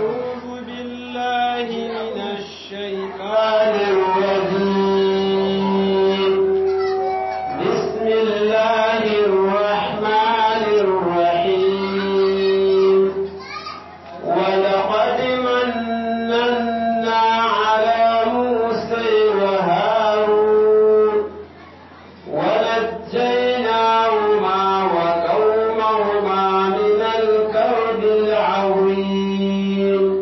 أعوذ بالله من الشيطان الرجيم بسم الله الرحمن الرحيم ولقد مننا على موسى وهارون ونجيناهما وقومهما من الكرب العظيم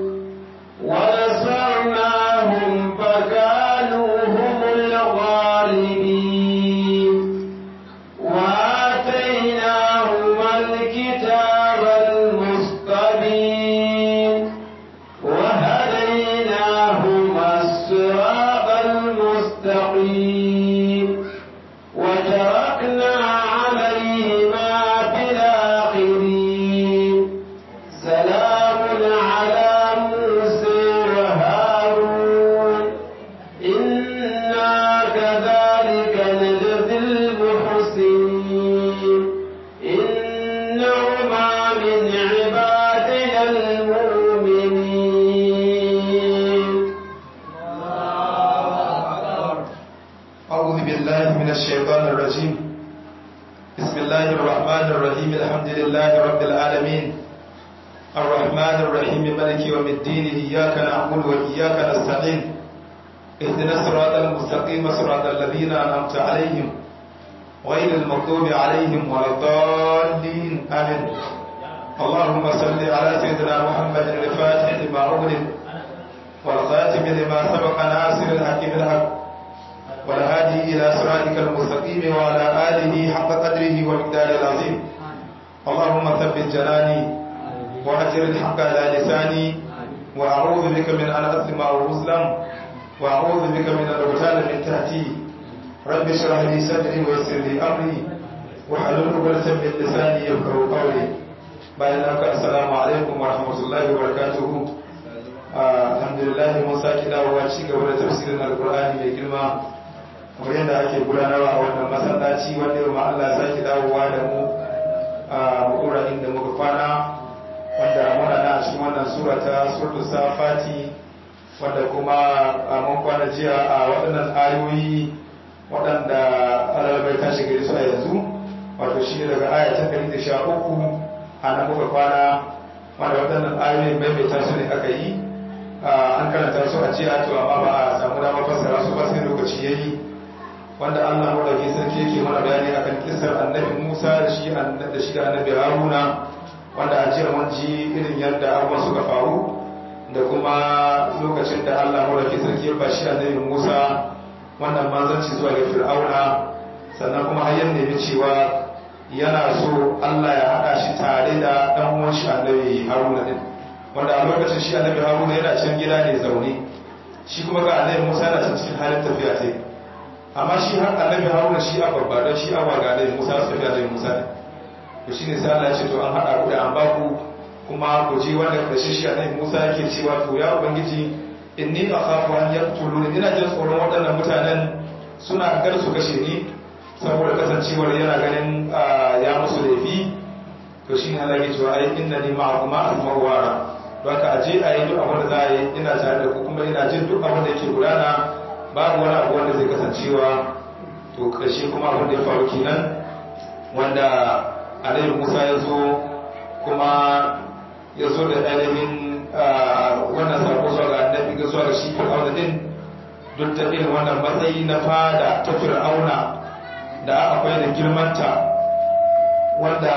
ونصرناهم فكانوا هم الغالبين وآتيناهما الكتاب المستبين وهديناهما الصراط المستقيم وتركنا عليهما في الآخرين سلام على موسى وهارون إنا كذلك نجزي المحسنين إنهما من عبادنا المؤمنين أعوذ بالله من الشيطان الرجيم بسم الله الرحمن الرحيم الحمد لله رب العالمين الرحمن الرحيم ملك يوم الدين إياك نعبد وإياك نستعين اهدنا الصراط المستقيم صراط الذين أنعمت عليهم غير المغضوب عليهم ولا الضالين آمين اللهم صل على سيدنا محمد الفاتح لما أغلق والخاتم لما سبق ناصر الحق بالحق والهادي إلى صراطك المستقيم وعلى آله حق قدره ومقداره العظيم اللهم ثبت جناني وأجر الحق على لساني وأعوذ بك من أن أظلم أو أظلم وأعوذ بك من أن أغتال من تحتي رب اشرح لي صدري ويسر لي أمري واحلل عقدة من لساني يفقهوا قولي bayan haka assalamu alaikum wa rahmatullahi wa barakatuhu alhamdulillah mun saki dawowa ci gaba da tafsirin alqur'ani mai girma kamar yadda ake gudanarwa a wannan masallaci wanda yau ma Allah sake dawowa da mu a mukura inda muka kwana wanda muna na cikin wannan sura ta suratul safati wanda kuma mun kwana jiya a waɗannan ayoyi waɗanda Allah bai tashi gari su a yanzu wato shi ne daga aya ta 113 a nan muka kwana wanda waɗannan ayoyin maimaita su ne aka yi an karanta su a jiya to amma ba a samu damar fassara su ba sai lokaci yayi wanda Allah madauki sarki yake mana bayani akan kisar annabi Musa da shi da shi da annabi Haruna wanda a jiya mun ji irin yadda abubuwan suka faru da kuma lokacin da Allah madauki sarki ya bashi annabi Musa wannan manzanci zuwa ga Fir'auna sannan kuma har yanda ya cewa yana so Allah ya haɗa shi tare da ɗan uwan shi annabi Haruna din wanda a lokacin shi annabi Haruna yana can gida ne zaune shi kuma ga annabi Musa yana can cikin halin tafiya sai amma shi har annabi Haruna shi a babba don shi awa ga annabi Musa su tafiya annabi Musa ne to shine sai Allah ya ce to an haɗa ku da an ba ku kuma ku ji wanda karshe shi annabi Musa yake cewa to ya ubangiji inni akhafu an yaqtuluni ina jin tsoron waɗannan mutanen suna gar su kashe ni saboda kasancewar yana ganin ya musu laifi to shi ne Allah ya cewa ai inna ni ma'akuma asma'u wara don ka aje a yi duk abin da za a yi ina tare da ku kuma ina jin duk abin da yake gudana babu wani abu wanda zai kasancewa to karshe kuma abin da ya faru kenan wanda Alayhi Musa ya zo kuma ya zo da ainihin wannan sako zuwa ga annabi ga zuwa ga shi fir'auna din duk da irin wannan matsayi na fada ta fir'auna da akwai da girmanta wanda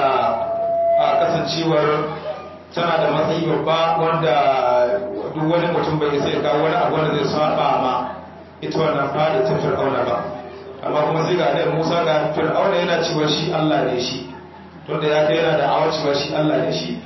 a kasancewar tana da matsayi babba wanda duk wani mutum bai sai kawo wani abu wanda zai saba ma ita wannan fada ta fir'auna ba amma kuma sai ga annabi Musa ga fir'auna yana cewa shi Allah ne shi tunda ya kai yana da awa cewa shi Allah ne shi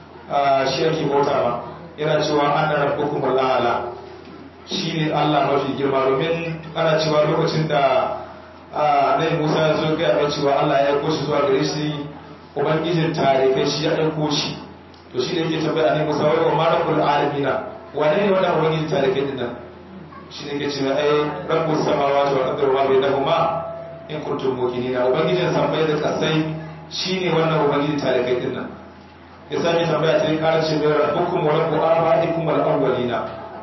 shi ake bauta ma yana cewa ana rabbukum al'ala shi ne Allah mafi girma domin ana cewa lokacin da nai musa ya zo gaya mai cewa allah ya aiko shi zuwa gare shi ubangijin tarikai shi ya aiko shi to shi ne yake tambaya ne musa wai wa marakul alamina wane ne wannan ubangijin tarikai din nan shi ne ke ce mai ai rabbus samawati wal ardi wa ma bainahuma in kuntum muqinina ubangijin sammai da kasai shine wannan ubangijin tarikai din nan ya sami tambaya ta yi ƙara ce mai rabbukum wa rabbu abaikum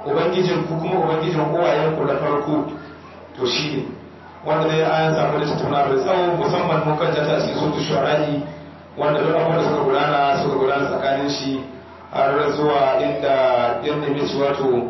ubangijin ku kuma ubangijin uwayen ku na farko to shi ne wanda dai an samu da tattauna da tsawo musamman mun kan jata cikin sotu shuarani wanda duk abubuwan da suka gudana suka gudana tsakanin shi har zuwa inda yan nemi shi wato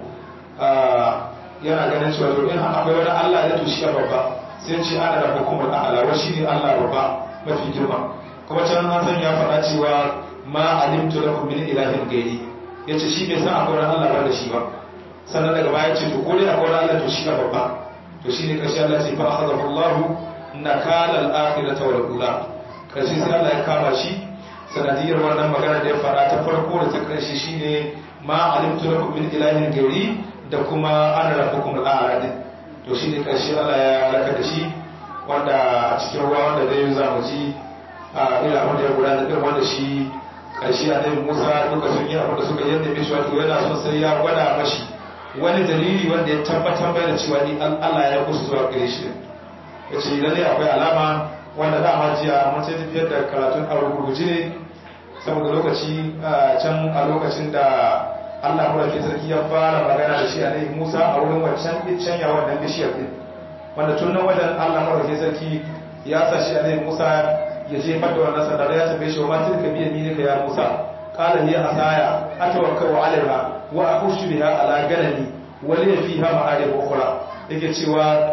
yana ganin cewa to in akwai wani Allah ya to shi babba sai ce ana da hukumar a'ala wa shi ne Allah babba mafi girma kuma can an san ya faɗa cewa ma alimtu lakum min ilahin gairi yace shi bai san akwai wani Allah ba da shi ba sannan daga baya ce to ko dai akwai wani Allah to shi babba to shi ne karshe Allah ce fa akhadahu Allah nakala al-akhirata wal ula karshe sai Allah ya kama shi sanadiyar wannan magana da ya fara ta farko da ta karshe shine ma alimtu lakum min ilahin gairi da kuma ana rabbukum al-a'la din to shine karshe Allah ya halaka da shi wanda a cikin ruwa wanda zai za mu ji a ila abin da ya gudana din wanda shi karshe annabi Musa duka sun yi abin da suka yadda mishi wato yana son sai ya gwada mashi wani dalili wanda ya tabbatar mai da cewa ni Allah ya kusa zuwa gare shi ya ce lalle akwai alama wanda dama jiya mun sai tafiyar da karatun a rubuce ne saboda lokaci can a lokacin da Allah murafi sarki ya fara magana da shi a nai Musa a wurin wancan can ya wannan bishiyar din wanda tun nan wajen Allah murafi sarki ya sa shi a nai Musa ya je fadda wannan sandar ya tambaye shi wa ma tilka biya ni ya Musa qala hiya asaya atawakkau alaiha wa akhushu biha ala ganami wa li fiha ma'arib ukhra yake cewa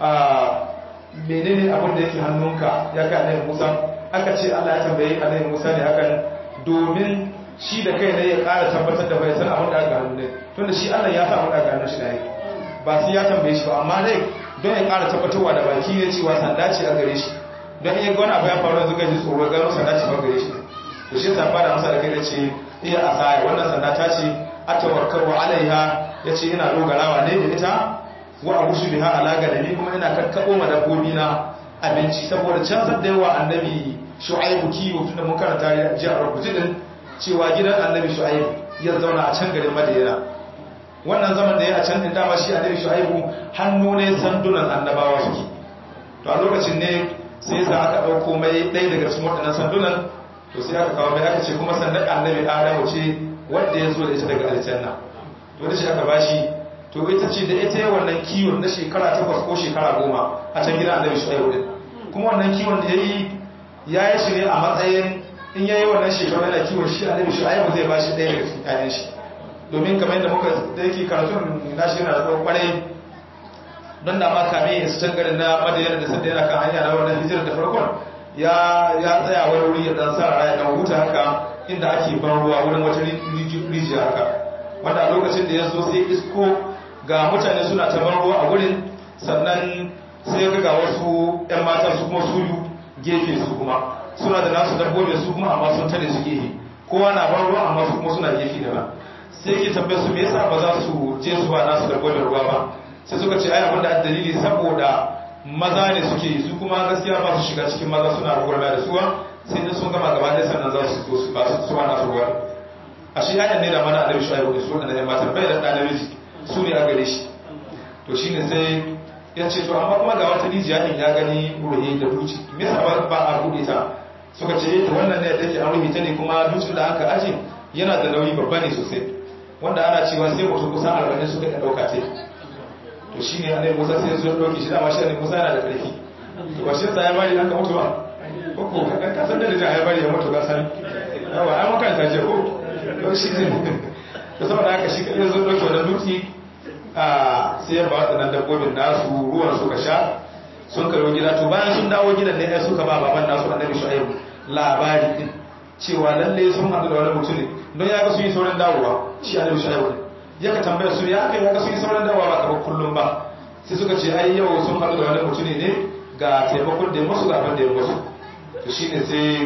menene abin da yake hannunka ya kai annabi Musa aka ce Allah ya tambaye annabi Musa ne hakan domin shi da kai ne ya ƙara tabbatar da bai san abin da aka hannu ne tunda shi Allah ya sa abin da aka hannu shi da yake ba sai ya tambaye shi ba amma dai don ya ƙara tabbatarwa da baki ne cewa sanda ce a gare shi don iya ga wani abu ya faru yanzu gaji tsoro gano sanda ce ba gare shi to shi ta fara masa da kai da ce iya asaya wannan sanda ta ce atawakkalu alaiha yace ina dogarawa ne da ita wa abushu biha ala gadami kuma ina kakkabo ma dabbobi na abinci saboda can san da yawa annabi shu'aibu kiwo tunda mun karanta ji a rubuce din cewa gidan annabi shu'aibu ya zauna a can garin madina wannan zaman da ya a can din dama shi annabi shu'aibu hannu ne sandunan annabawa suke to a lokacin ne sai sa aka dauko mai ɗaya daga cikin waɗannan sandunan to sai aka kawo mai aka ce kuma sandan annabi adamu ce wanda ya zo da ita daga aljanna to da shi aka bashi to ita ce da ita wannan kiwon na shekara takwas ko shekara goma a can gidan annabi shu'aibu din kuma wannan kiwon da yayi ya yi shi ne a matsayin in yayi wannan shekaru yana kiwon shi annabi shu'aibu zai bashi ɗaya daga cikin ƴaƴan shi domin kamar yadda muka da yake karatun nashi yana da tsawon kwarai don da ma kame su can garin na madayar da sanda yana kan hanya na wannan hijirar da farkon ya ya tsaya wani wuri ya dan sa raya dan huta haka inda ake ban ruwa wurin wata rijiya haka wanda a lokacin da ya zo sai isko ga mutane suna ta ban ruwa a wurin sannan sai ga ga wasu 'yan mata su kuma suyu gefe su kuma suna da nasu dabbobi su kuma amma sun tare su gefe kowa na ban ruwa amma su kuma suna gefe da ba sai ke tambaye su me yasa ba za su je su ba nasu dabbobin ruwa ba sai suka ce ai abin da dalili saboda maza ne suke yi su kuma gaskiya ba su shiga cikin maza suna rugurma da suwa sai da sun gama gaba ɗaya sannan za su su ba su ba nasu ruwa a shi ayan ne da mana annabi shu'aibu da su waɗanda ya mata bai da ɗan namiji su ne a gare shi to shine sai ya ce to amma kuma ga wata rijiya din ya gani ruhe da duci me yasa ba ba a bude ta suka ce to wannan ne da yake an ruhe ta ne kuma dutsen da aka aje yana da nauyi babba ne sosai wanda ana cewa sai mutum kusan arba'in suka iya ɗauka ta to shi ne annabi musa sai zuwa ɗauki shi dama shi annabi musa yana da ƙarfi to ba shi yasa ya bari haka mutu ba ko ko ka san da da ya bari ya mutu ka san yawa ai mukan ta je ko to shi ne to saboda haka shi kadai zo ɗauki wannan dutse a sai ya ba waɗannan dabbobin nasu ruwan suka sha sun karo gida to bayan sun dawo gidan ne ai suka ba baban nasu annabi shu'aibu labari din cewa lalle sun haɗu da wani mutum ne don ya ga sun yi sauran dawowa shi annabi shu'aibu ne ya ka tambaya su ya kai ya ga sun yi sauran dawowa ba kamar kullum ba sai suka ce ai yau sun haɗu da wani mutum ne ga taimakon da ya musu ga abin da ya musu to shine sai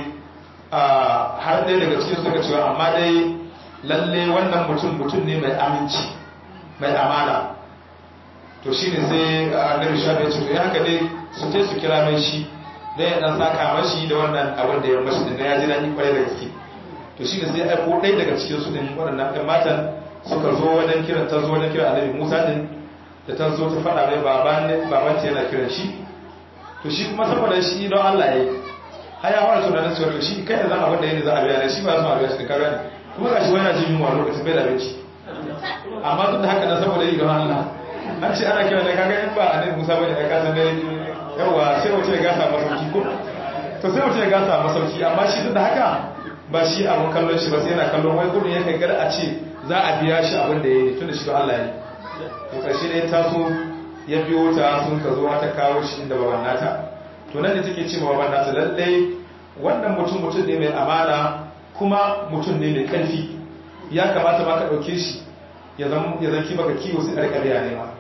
har ɗaya daga cikin suka cewa amma dai lalle wannan mutum mutum ne mai aminci mai amana to shi ne sai annabi shafi ya ce to ya haka ne su ce su kira mai shi don ya dan saka mashi da wannan abin da ya mashi din ya ji daɗi kwarai da gaske to shi ne sai aiko ɗaya daga cikin su din waɗannan ɗan matan suka zo wajen kiran ta zo wajen kiran annabi musa din da ta zo ta faɗa mai baban ta yana kiran shi to shi kuma saboda shi don allah ya yi har ya fara tunanin cewa to shi kai da zan abin da yake za a biya shi ba su a biya shi da kaga kuma ga shi wani na jin yunwa lokacin bai da abinci amma duk da haka na saboda yi don Allah an ce ana kira da kaga in ba annabi Musa bane ya kasa dare yawa sai mutum ya gasa masauki ko to sai mutum ya gasa masauki amma shi duk da haka ba shi abun kallon shi ba sai yana kallon wai gudun yake gar a ce za a biya shi abin da ya yi tun da shi don Allah ya yi to karshe ne taso ya biyo ta sun ka zo ta kawo shi inda baban nata to nan da take ce ma baban nata lallai wannan mutum mutum ne mai amana kuma mutum ne mai karfi ya kamata ma ka ɗauke shi ya zanki baka kiwo sai ƙarƙariya ne ma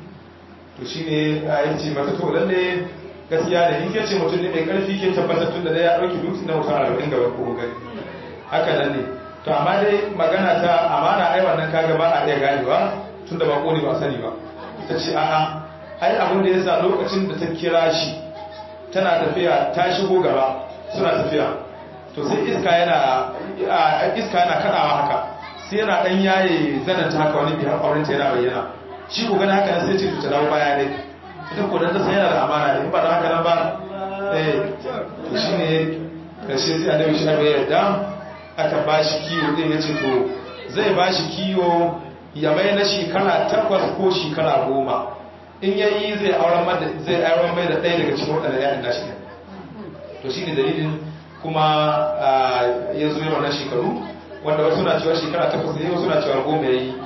to shi ne a yi ce mata to lalle gaskiya ne in ke ce mutum ne mai ƙarfi ke tabbatar tun da ya ɗauki dutse na mutum arba'in gaba ko gani haka nan ne to amma dai magana ta amana ai wannan kaga ba a iya ganewa tun da bako ne ba sani ba ta ce a'a ai abin da ya sa lokacin da ta kira shi tana tafiya ta shigo gaba suna tafiya to sai iska yana iska yana kadawa haka sai yana dan yaye zananta haka wani bihar auren ta yana bayyana shi ko gani haka sai ce ta dawo baya ne ita ko dan ta san yana da amana ne ba da haka nan ba eh to shine karshe sai annabi shi ya yarda aka bashi kiwo din yace to zai bashi kiwo ya mai na shekara takwas ko shekara goma in yayi zai auren zai auren mai da ɗaya daga cikin waɗanda ya'yan nashi to shine dalilin kuma ya zo yawan shekaru wanda wasu na cewa shekara takwas ne wasu na cewa goma ya yi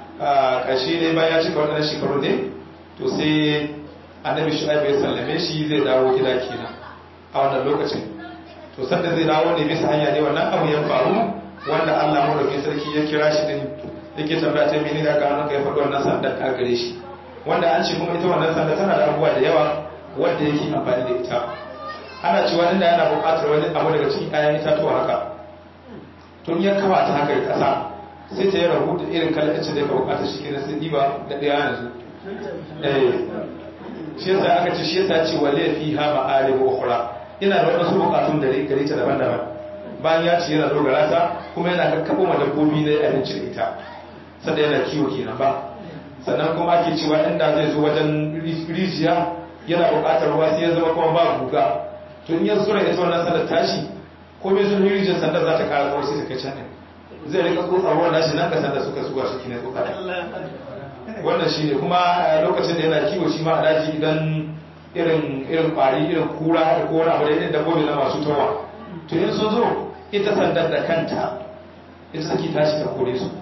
ƙarshe ne bayan ya cika waɗannan shekaru ne to sai annabi shu'aib ya sallame shi zai dawo gida kenan a wannan lokacin to sanda zai dawo ne bisa hanya ne wannan abu ya faru wanda Allah madaukakin sarki ya kira shi din yake tambaya ta mene ga gano ka ya faɗi wannan sandar ta gare shi wanda an ce kuma ita wannan sandar tana da abubuwa da yawa wanda yake amfani da ita ana cewa inda yana buƙatar wani abu daga cikin ayan itatuwa haka tun ya kawa ta haka ƙasa sai ta yi rahu da irin kalacin da ya buƙatar shi kenan sai ɗiba da ɗaya yanzu shi yasa aka ce shi yasa ce wale fi ha ma'ari wa ukhra yana da wasu buƙatun da gare ta daban-daban bayan ya ce yana dogara ta kuma yana kakkabo ma dabbobi na abinci da ita sanda yana kiwo kenan ba sannan kuma ake cewa inda zai zo wajen rijiya yana buƙatar ruwa sai ya zama kuma ba guga to in ya zura ita wannan sandar tashi ko mai sun rijiyar sandar za ta kara kawai sai ta kai can ne zai rika tsotsa ruwan nashi nan ka sandar suka zuwa shi ne tsotsa wannan shi ne kuma lokacin da yana kiwo shi ma a daji idan irin irin kwari irin kura da ko wani abu da irin dabbobi na masu tawa to in sun zo ita sandar da kanta ita take tashi ta kore su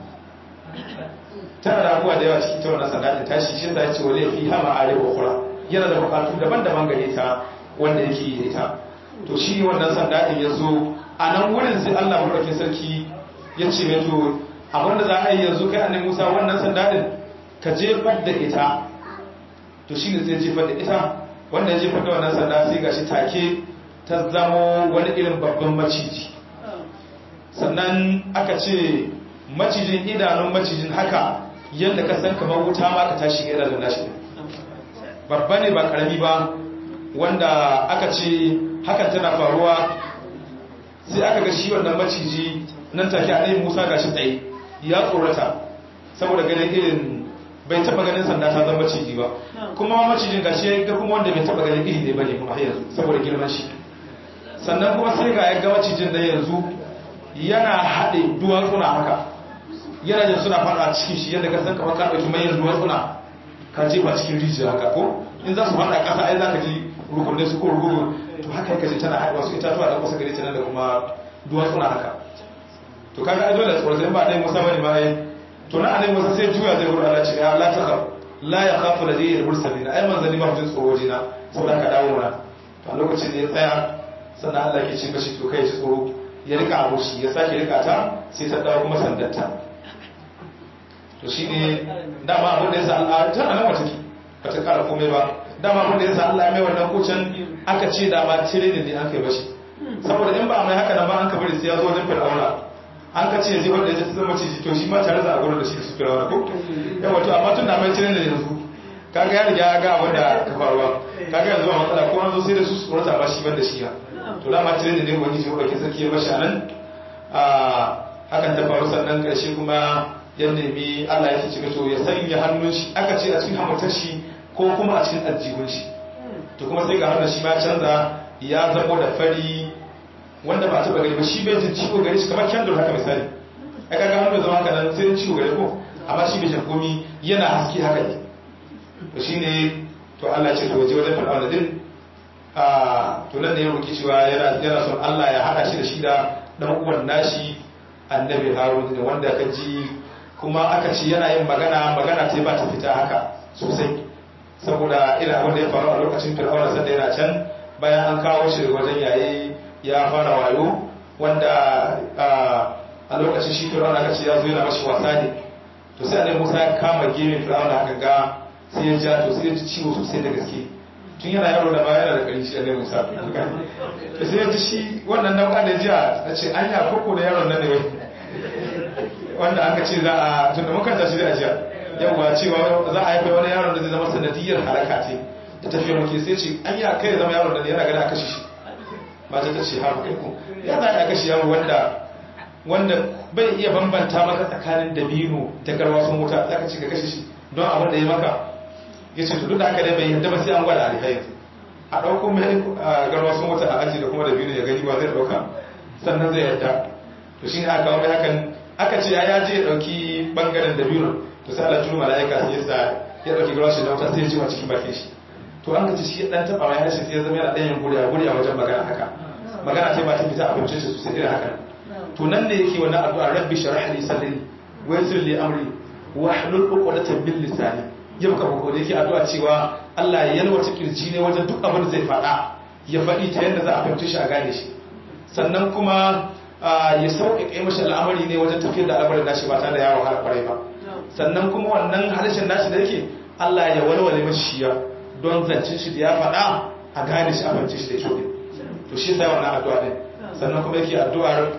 tana da abubuwa da yawa cikin ta wannan sandar da tashi shi da ce wale fi hama arewa kura yana da bukatu daban-daban gare ta wanda yake yi da ita to shi wannan sanda din ya zo a nan wurin sai Allah madaukakin sarki ya ce mai to abinda za a yi yanzu kai annabi Musa wannan sanda din ka jefar da ita to shi ne zai jefar da ita wanda ya jefar da wannan sanda sai gashi take ta zamo wani irin babban maciji sannan aka ce macijin idanun macijin haka yadda ka san kamar wuta ma ka tashi ga idanun nashi babba ne ba karami ba wanda aka ce hakan tana faruwa sai aka ga shi wannan maciji nan take a ɗaya musa gashi tsaye ya tsorata saboda ganin irin bai taba ganin sanda ta zama maciji ba kuma macijin gashi ga kuma wanda bai taba ganin iri ne bane kuma yanzu saboda girman shi sannan kuma sai ga ya ga macijin da yanzu yana haɗe duwatsuna haka yana jin suna faɗa cikin shi yadda ka san kamar ka ɗauki manyan duwatsuna ka jefa cikin rijiya haka ko in za su faɗa ƙasa ai za ka ji rukunne su ko rukuku to haka yake ce tana haɗuwa su itatuwa da kusa gare ta nan da kuma duwatsuna haka to kaga ai dole tsoro sai ba dai musa bane ba ai to na anai musa sai juya zai gurin Allah ce ya Allah ta khaf la ya khafu ladayhi al-mursalin ai manzali ba jin tsoro jina saboda ka dawo na to a lokacin da ya tsaya sannan Allah ke ce mashi to kai ji tsoro ya rika abu shi ya sake rika ta sai ta dawo kuma sandarta to shine dama abin da yasa Allah ta nan wata ki ba ta kara komai ba dama abin da yasa Allah ya mai wannan kucin aka ce da ma cire ne an kai bashi saboda in ba mai haka nan ba an ka bari sai ya zo wajen fir'auna an ka ce zai wanda ya zama ciji to shi ma tare da agurin da shi su fir'auna ko yawa to amma tun da mai cire ne yanzu kaga ya riga ya ga abin da ka faruwa kaga yanzu ba matsala ko an zo sai da su tsorata ba shi ban da shi ya to dama cire ne wani ji wanda sarki ya bashi anan a hakan ta faru sannan karshe kuma ya nemi Allah ya ce to ya sanya hannun shi aka ce a cikin hamatar shi ko kuma a cikin aljihun shi to kuma sai ga hannun shi ma canza ya zamo da fari wanda ba taba gani ba shi bai jin ciwo gare shi kamar kyandur haka misali ai kaga hannu zama haka nan sai ciwo gare ko amma shi bai komi yana haske haka ne to shine to Allah ce to waje wajen fir'auna din a to nan ne ya roki cewa yana yana son Allah ya hada shi da shi da dan uwan nashi annabi Harun ne wanda ka ji kuma aka ce yana yin magana magana sai ba ta fita haka sosai saboda ina wanda ya faru a lokacin fir'auna sanda yana can bayan an kawo shi wajen yayi ya fara wayo wanda a lokacin shi fir'auna aka ce ya zo yana mashi wasa ne to sai annabi Musa ya kama gemin fir'auna aka ga sai ya ja to sai ya ji ciwo sosai da gaske tun yana yaro da baya yana da ƙari shi annabi Musa to sai ya ji shi wannan nau'a da jiya a ce anya koko da yaron nan ne wai wanda aka ce za a tunda muka tashi da jiya yawwa cewa za a haifa wani yaron da zai zama sanadiyar halaka ce ta tafiya muke sai ce an yi kai ya zama yaron da yana gani a kashe shi mata ta ce haru kai ku ya za a kashe yaro wanda wanda bai iya bambanta maka tsakanin dabino da garwasun wuta za ka ce ka kashe shi don abin da ya maka ya ce to duk da haka dai bai yadda ba sai an gwada alifai a ɗauko mai garwasun wuta a aji da kuma dabino ya gani ba zai ɗauka sannan zai yadda to shi ne aka kawo mai hakan aka ce ya je ya ɗauki ɓangaren dabino to sai Allah turu mala'ika sai yasa ya dauki garashi da wuta sai ya jima cikin bakin shi to an kace shi dan taba mai harshe sai ya zama yana dan yin guriya guriya wajen magana haka magana sai ba ta fita a bincin shi sosai irin haka to nan ne yake wannan addu'a rabbi shrah li sadri wa yassir li amri wa hlul 'uqdatan bil lisani ya baka ko da yake addu'a cewa Allah ya yalwata kirji ne wajen duk abin da zai faɗa ya faɗi ta yadda za a fahimci shi a gane shi sannan kuma ya sauƙaƙe mashi al'amari ne wajen tafiyar da al'amarin nashi ba tare da yawon har kwarai ba sannan kuma wannan harshen nashi da yake Allah ya walwale mashi shiya don zancin shi da ya faɗa a gane shi a fahimci shi da kyau to shi sai wannan addu'a din sannan kuma yake addu'ar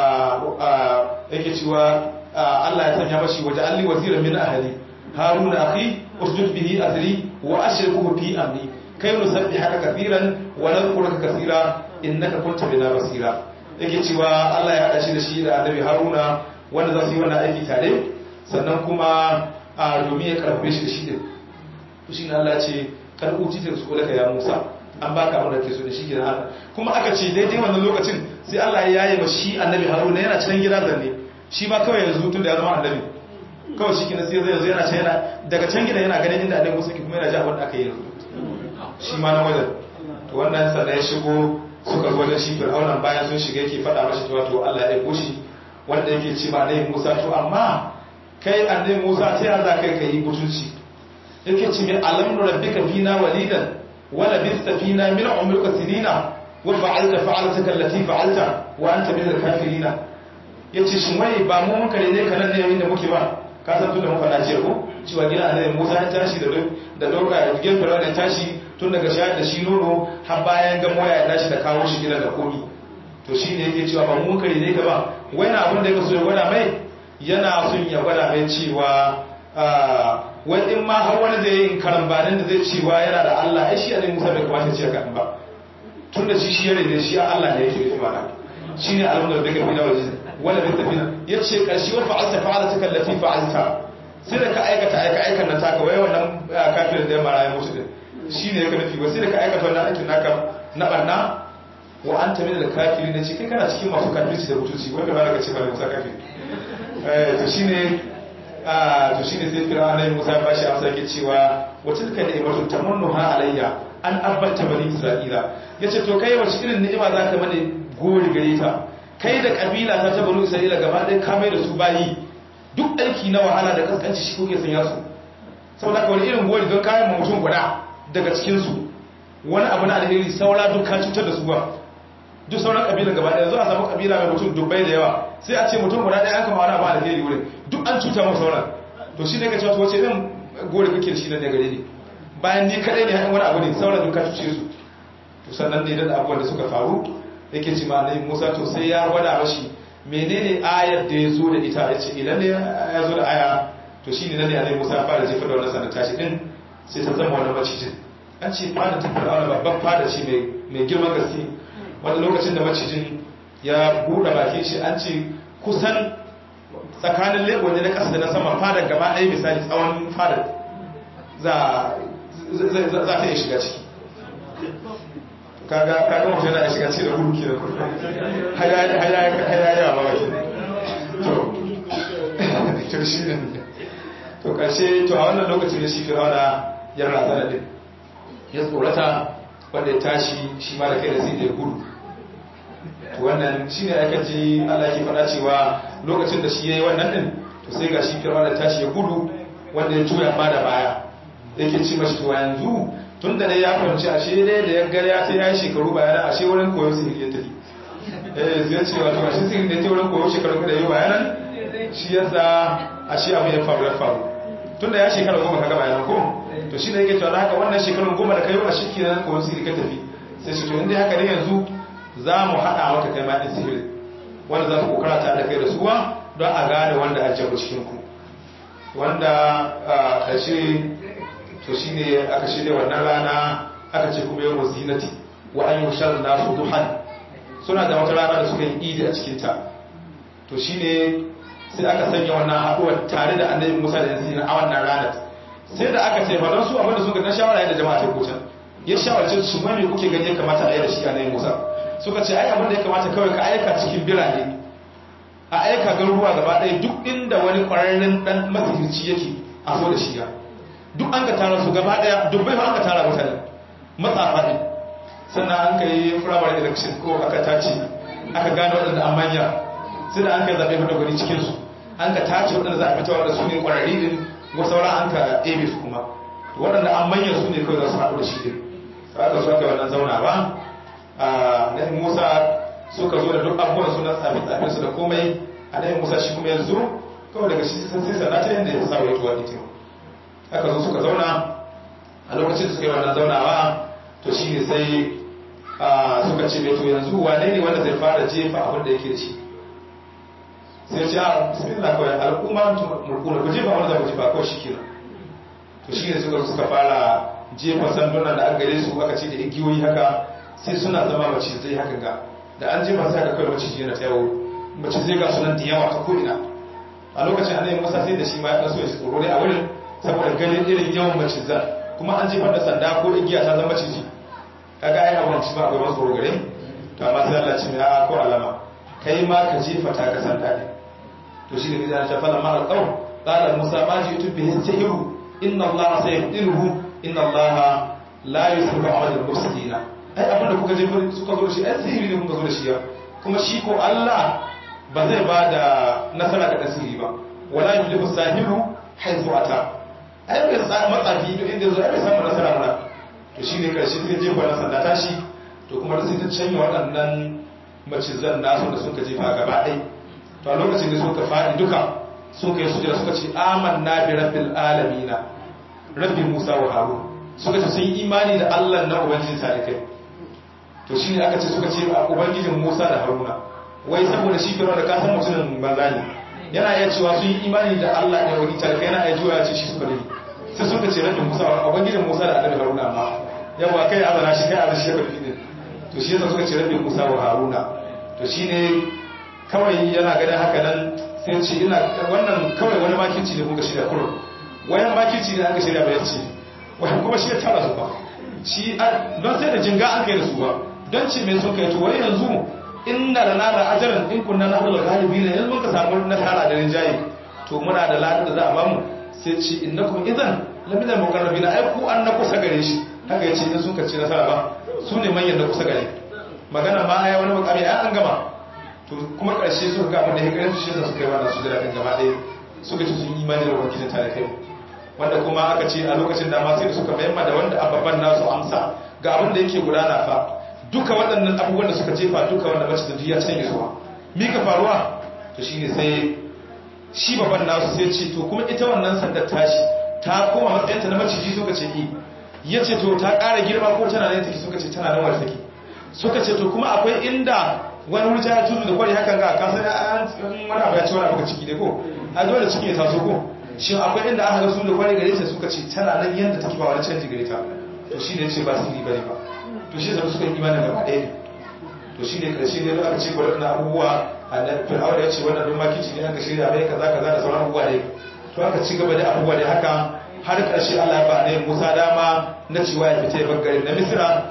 yake cewa Allah ya sanya mashi waje alli waziran min ahli haruna akhi usjud bihi azri wa ashrikuhu fi amri kai nusabbihaka kathiran wa nadhkuruka kathira innaka kunta bina basira yake cewa Allah ya hada shi da shi da annabi haruna wanda za su yi wannan aiki tare sannan kuma a domin ya karfe shi da shi din to shi ne Allah ce kan uti ta su laka ya Musa an baka abin da ke so da shi gidan Allah kuma aka ce daidai wannan lokacin sai Allah ya yaye ma shi annabi Haruna yana can gida zanne shi ba kawai yanzu tun da ya zama annabi kawai shi kina sai zai yanzu yana can yana daga can gida yana ganin inda annabi Musa ke kuma yana ji abin da aka yi shi ma na wajen to wannan sannan ya shigo suka zo wajen shi Fir'auna bayan sun shiga yake faɗa mashi cewa to Allah ya aiko shi wanda yake ce ma annabi Musa to amma kai annabi Musa ta yaya kai kai butulci yake ce mai alam rabbika fina walidan wa labista fina min umrika sinina wa fa'alta fa'altaka allati fa'alta wa anta min al-kafirin yace shin wai ba mu mun kare ne kanan ne yayin da muke ba ka san tun da muka dace ko cewa gina annabi Musa ya tashi da da doka da gidan Fir'auna ya tashi tun daga shayar da shi nono har bayan ga moya ya tashi da kawo shi gida da komi to shine yake cewa ba mu mun kare ne ka ba wai na abin da yake so ya gwada mai yana son ya gwada mai cewa wai in ma har wani zai yi karambanin da zai cewa yana da Allah ai shi annabi Musa bai kamata ce ka ba tun da shi shi yare ne shi Allah ne yake nufi mana shine alhamdu da daga bina waje wala bi tafina yace karshe wa fa'alta fa'alata kallati fa'alta sai da ka aikata aika aikan nan taka wai wannan kafirin da ya mara ya mutu din shine yake nufi wai sai da ka aikata wannan aikin naka na barna wa anta min al-kafirin da ce kai kana cikin masu kafirci da mutunci wanda ba ka ce ba Musa kafiri to shine to shine sai fir'auna ne Musa ba shi amsa yake cewa wata tilka ni'matu tamannuha alayya an abbata bani isra'ila yace to kai wace irin ni'ima zaka mane gori gare ta kai da kabila ta ta bani isra'ila gaba ɗaya ka mai da su bayi duk aiki na wahala da kaskanci shi kuke sanya su saboda ka wani irin gori don kayan mutum guda daga cikin su wani abu na alheri saura duk ka cutar da su ba duk sauran kabilan gaba ɗaya zuwa samu kabila mai mutum dubbai da yawa sai a ce mutum guda ɗaya an kama wani abu alheri wurin duk an cuta masu sauran to shi ne ka cewa wace irin gore kake da shi nan da gare ne bayan ni kaɗai ne haɗin wani abu ne sauran duk ka cuce su to sannan ne da abubuwan da suka faru yake ci ma musa to sai ya gwada mashi menene ayar da ya zo da ita ya ce idan ne ya zo da aya to shi ne nan ne annabi musa ya fara jefa da wannan sanar tashi din sai ta zama wani macijin an ce fada ta fara babban fada ce mai girman gaske wani lokacin da macijin ya buɗe bakin shi an ce kusan tsakanin lebo ne na ƙasa da na sama fadar gaba ɗaya misali tsawon fadar za ta iya shiga ciki kaga mutum yana shiga ciki da gudu ke da kudu haya yawa ba wake to to shi ne to karshe to a wannan lokacin da shi fir'auna ya razana din ya tsorata wanda ya tashi shi ma da kai da sai da ya gudu to wannan shi ne aka ji Allah ke faɗa cewa lokacin da shi ya yi wannan din to sai ga shi fir'auna tashi ya gudu wanda ya juya ma da baya yake ci mashi to yanzu tun da dai ya fahimci ashe dai da ya gari ya sai ya yi shekaru bayanan ashe wurin koyon sihiri ya tafi eh zai ce wato ashe sihiri da ta wurin koyon shekaru da yi bayanan shi yasa ashe abu ya faru ya faru tun da ya shekara goma ka gaba yanan ko to shi ne yake cewa haka wannan shekarun goma da kai a shi ke nan koyon sihiri ka tafi sai shi to inda haka ne yanzu za mu haɗa maka kai ma ɗin sihiri wanda za ku kokara ta da kai da suwa don a gane wanda a jabu cikin ku wanda a ƙarshe to shi ne aka shirya wannan rana aka ce kuma yawon zinati wa an yi shar nasu duhan suna da wata rana da suka yi idi a cikinta to shi ne sai aka sanya wannan haɗuwar tare da annabi musa da yanzu a wannan ranar sai da aka ce ba don su abinda suka na shawara yadda jama'a ta kucan ya shawarce su mai kuke gani ya kamata a yi da shi annabi musa suka ce ai abinda ya kamata kawai ka aika cikin birane a aika garuruwa gaba ɗaya duk inda wani ƙwararren ɗan masihirci yake a so da shi ya duk an ka tara su gaba daya dubbai ba an ka tara mutane matsafa ne sannan an ka yi firamare election ko aka tace aka gane waɗanda an manya sai da an ka zaɓe mata gwani cikinsu an ka tace waɗanda za a fita waɗanda su ne ƙwararri din wasu sauran an ka ebe su kuma waɗanda an manya su ne kawai za su haɗu da shi din sai aka so aka yi wannan zauna ba na musa suka zo da duk abubuwan su na tsafe-tsafe su da komai a musa shi kuma yanzu kawai daga shi sai sana ta yadda ya sa wa tuwa ita aka zo suka zauna a lokacin da suka yi wannan zaunawa to shi ne sai suka ce mai to yanzu wane ne wanda zai fara jefa abin da yake da shi sai ce a bismillah kawai al'umma mulkuna ku jefa wanda za ku jefa kawai shi kenan to shi ne suka suka fara jefa sandunan da aka gare su aka ce da igiyoyi haka sai suna zama macizai haka ga da an jefa sai aka kawai maciji yana ta yawo macizai ga sunan da yawa ta ko'ina a lokacin annabi musa sai da shi ma ya ɗan so ya tsoro ne a wurin saboda ganin irin yawan macizan kuma an jefar da sanda ko igiya ta zama ciji kaga ai abun ci ba akwai masu tsoro gare to amma sai Allah ce mai a ko alama kai ma ka jefa ta ka sanda ne to shi ne bidan ta fala ma alqaw qala musa ma ji tu bihi sihiru inna allaha sayhdiluhu inna allaha la yusrifu amal al-mufsidin ai abin da kuka jefa suka zo da shi ai sihiri ne kuka zo da shi ya kuma shi ko Allah ba zai ba da nasara ga tasiri ba wala yuflihu sahiru haythu ata ai bai matsafi to inda zo ai bai samu nasara mana to shi ne karshe sai jefa na sanda tashi to kuma da sai ta canya waɗannan macizan nasu da suka jefa gaba ɗai to a lokacin da suka faɗi duka suka yi sujada suka ce amanna bi rabbil alamina rabbi musa wa harun suka ce sun yi imani da allah na ubangijin talikai to shi ne aka ce suka ce a ubangijin musa da haruna wai saboda shi kira da kasan mutumin banza ne yana iya cewa sun yi imani da Allah da wani tarka yana iya juya ce shi suka dai sai suka ce rabin Musa a bangijin Musa da Annabi Haruna amma yawa kai azana shi kai azana shi karfi ne to shi yasa suka ce rabin Musa wa Haruna to shine kawai yana ganin haka nan sai ce ina wannan kawai wani makici ne kuka shirya kurun wayan makici ne aka shirya bayan ce wai kuma shi ya tara su ba shi don sai da jinga an kai da su ba don ce mai sun kai to wai yanzu inna da nada ajaran in kunna na hula galibi ne yanzu muka samu nasara da rinjaye to muna da ladan da za a bamu sai ce innakum idan lamina muqarrabin ai ku an na kusa gare shi haka yace in sun kace nasara ba su ne manyan da kusa gare magana ma ai wani makami ai an gama to kuma karshe suka ga abin da ya kare su shi da suka yi wannan su da gaba ɗaya suka ce sun imani da wakilin tare kai wanda kuma aka ce a lokacin da ma sai suka bayyana da wanda ababan nasu amsa ga abin da yake gudana fa duka waɗannan abubuwan da suka jefa duka wanda mace da ya canye zuwa mi ka faruwa to shine sai shi baban nasu sai ce to kuma ita wannan sandar tashi ta koma matsayinta na maciji suka ce i ya ce to ta ƙara girma ko tana nan take suka ce tana nan wadda take suka ce to kuma akwai inda wani wuri ta tudu da kwari hakan ga kasan wani abu ya ci wani abu ciki ne ko a dole ciki ya taso ko shi akwai inda aka ga su da kwari gare ta suka ce tana nan yadda take ba wani canji gare ta to shi ne ce ba su yi bane ba to shi zama suka yi imanin gaba ɗaya ne to shi ne ƙarshe ne aka ce waɗannan abubuwa a nan fir'auna ya ce wannan don makici ne aka shirya mai kaza kaza da sauran abubuwa ne to aka ci gaba da abubuwa da haka har ƙarshe Allah ba ne Musa dama na cewa ya fita ya bar garin na Misra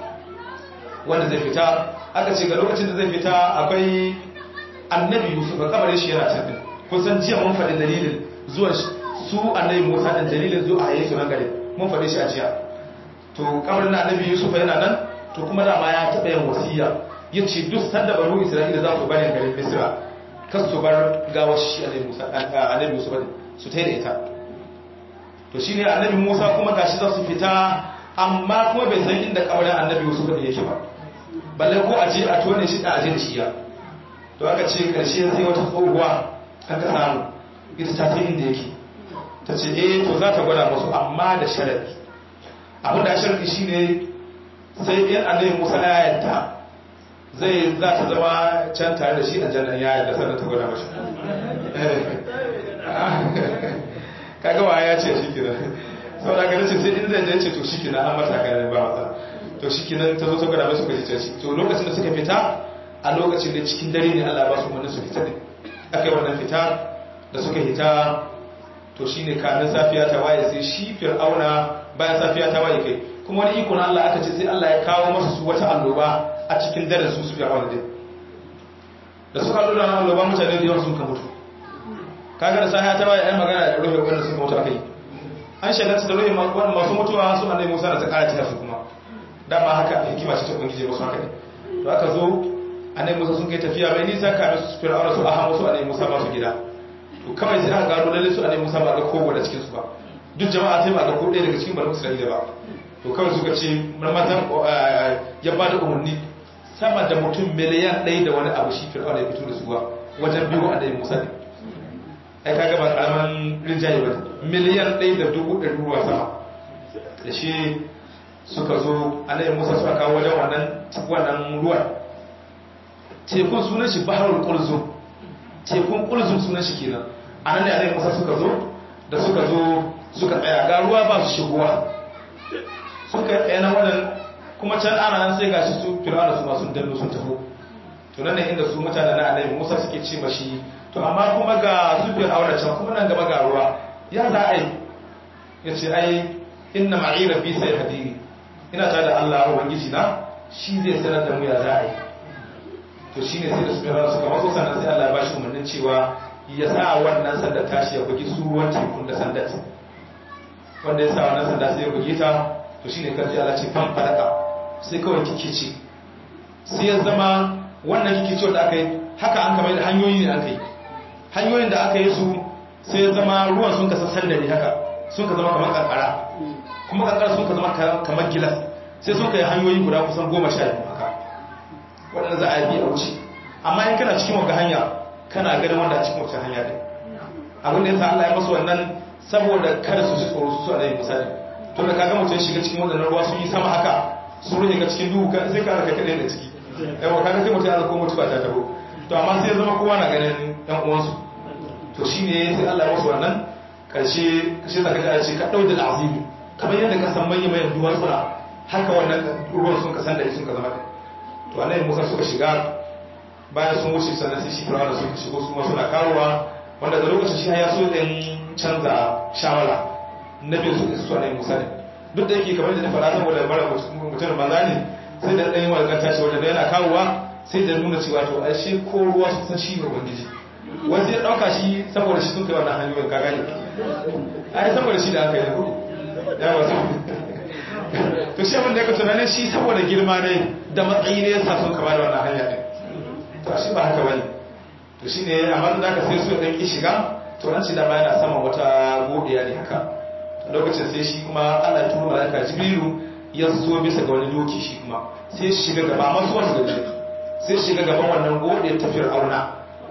wanda zai fita aka ce ga lokacin da zai fita akwai annabi Yusuf kabarin shi yana can din kun san jiya mun faɗi dalilin zuwa su annabi Musa dan dalilin zuwa a yesu nan gare mun faɗe shi a jiya to kabarin annabi Yusuf yana nan to kuma dama ya taɓa yin wasiya yace duk sanda banu Isra'ila za su bari garin Misra kas su bar gawar shi annabi Musa annabi Yusuf su taida ita to shine annabi Musa kuma gashi za su fita amma kuma bai san inda kabarin annabi Yusuf da yake ba balle ko aje a tone shi da aje da shi ya to aka ce karshe sai wata tsohuwa an ka samu ita ta fi inda yake ta ce eh to za ta gwada musu amma da sharadi abin da sharadi shine sai in annabi Musa ya yarda zai za ta zama can tare da shi a jannan ya yarda sannan ta gwada mashi kaga wa ya ce shi kira saboda ga nace sai inda ya ce to shi kina an mata ga ba matsala to shi kina ta zo ta gwada masu kaji ce to lokacin da suka fita a lokacin da cikin dare ne Allah ba su wani su fita ne akai wannan fita da suka hita to shine kamin safiya ta waye sai shi fir'auna bayan safiya ta waye kai kuma wani iko na Allah aka ce sai Allah ya kawo masa su wata alloba a cikin dare su su fir'auna din da suka lura na alloba mutane da yawa sun ka mutu kaga da safiya ta waye ai magana da ruhe wanda suka mutu akai an shagalta da ruhe masu mutuwa su annabi Musa da ta kara ta su kuma dama haka hikima ce ta ubangiji musu haka ne to aka zo annabi Musa sun kai tafiya mai nisa kamin su fir'auna su aha musu annabi Musa ba su gida to kawai sai aka gano lalle su annabi Musa ba ga kogo da cikin su ba duk jama'a sai ba ga ko ɗaya daga cikin banu Isra'ila ba to kawai suka ce marmatan ya ba da umarni sama da mutum miliyan ɗaya da wani abu shi fir'auna ya fito da su ba wajen biyu annabi Musa ne ai kaga ba karaman rinjaye ba miliyan ɗaya da dubu ɗari ruwa sama da shi suka zo annabi Musa suka kawo wajen wannan wannan ruwan tekun sunan shi baharul qulzum tekun qulzum sunan shi kenan anan ne annabi Musa suka zo da suka zo suka tsaya ga ruwa ba su shigowa suka tsaya na wannan kuma can ana nan sai gashi su fir'auna su ma sun danno sun taho to nan ne inda su mutanen na annabi Musa suke ce mashi to amma kuma ga su fir'auna can kuma nan gaba ga ruwa ya za a yi yace ai inna ma'i rabbi sayhadini ina tare da Allah ubangiji na shi zai sanar da mu ya za a yi to shi ne sai da suka rana suka matso sannan sai Allah ya bashi umarnin cewa ya sa wannan sanda tashi ya bugi su ruwan tekun da sanda wanda ya sa wannan sanda sai ya bugi ta to shi ne karfi Allah ce fan fadaka sai kawai kike ce sai ya zama wannan kike ce da aka yi haka an kamar da hanyoyi ne aka yi hanyoyin da aka yi su sai ya zama ruwan sun kasa sanda ne haka sun ka zama kamar kankara kuma kankara sun ka zama kamar gilas sai sun ka yi hanyoyi guda kusan goma sha biyu haka waɗanda za a yi a wuce amma in kana cikin wanga hanya kana ganin wanda a cikin wacce hanya ɗin abin da ya sa Allah ya masu wannan saboda kada su ji tsoro su su a misali to da kaga mutum shiga cikin waɗannan ruwa sun yi sama haka sun rufe ga cikin duhu sai ka raka kaɗai da ciki yawa kaga sai mutum ya zako mutuwa ta tabo to amma sai ya zama kowa na ganin ɗan uwansu to shine sai Allah ya masu wannan karshe karshe zaka ji a ce ka ɗau da azimi kamar yadda ka san manya mayan duwatsuna haka wannan ruwan sun ka san da sun ka zama da to annabi Musa suka shiga bayan sun wuce sannan sai shi Fir'auna suka shigo su ma suna kawowa wanda da lokacin shi ya so din canza shawara nabi su su annabi Musa ne duk da yake kamar da na faɗa saboda mara mutum banza ne sai da ɗan walgan tashi wanda da yana kawowa sai da nuna cewa to ai shi ko ruwa su san shi ne ubangiji wasu ya ɗauka shi saboda shi sun kai wannan hanyoyin ka gane ai saboda shi da aka yi ya wasu to shi abin da ya ka tunanin shi saboda girma ne da matsayi ne yasa sun kama da wannan hanya ɗin to shi ba haka bane to shi ne amma da aka sai su ɗan ƙi shiga to an ci da yana saman wata godiya ne haka lokacin sai shi kuma Allah ya turo malaka Jibrilu ya zo bisa ga wani doki shi kuma sai shi shiga gaba masu wasu da sai shiga gaban wannan godiyar tafiyar auna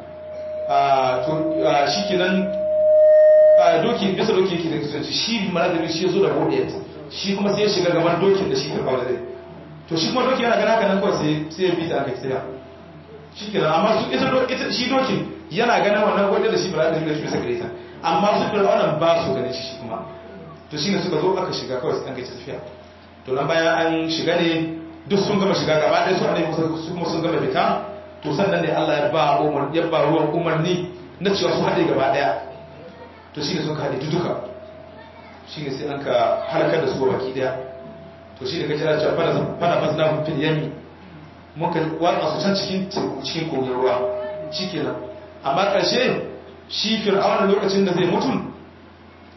to shi kenan doki bisa doki yake da kusanci shi malaka shi ya zo da godiyar shi kuma sai ya shiga gaban dokin da shi ta kawo zai to shi kuma doki yana gana haka nan kawai sai ya bi ta aka tsaya shi kenan amma su ita shi dokin yana ganin wannan godiyar da shi ba za ta shi bisa gare ta amma su fir'aunan ba su ganin shi kuma to shine suka zo aka shiga kawai an gaci tafiya to nan bayan an shiga ne duk sun gama shiga gaba ɗaya su annabi su kuma sun gama fita to sannan ne Allah ya ba umar ya ba ruwan umarni na cewa su haɗe gaba ɗaya to shine suka haɗe duka shine sai an ka halakar da su baki ɗaya to shine kace da cewa fara fara fasna mun fil yami mun ka watsa su can cikin cikin kogin ruwa shikenan amma ƙarshe shi fir'auna lokacin da zai mutu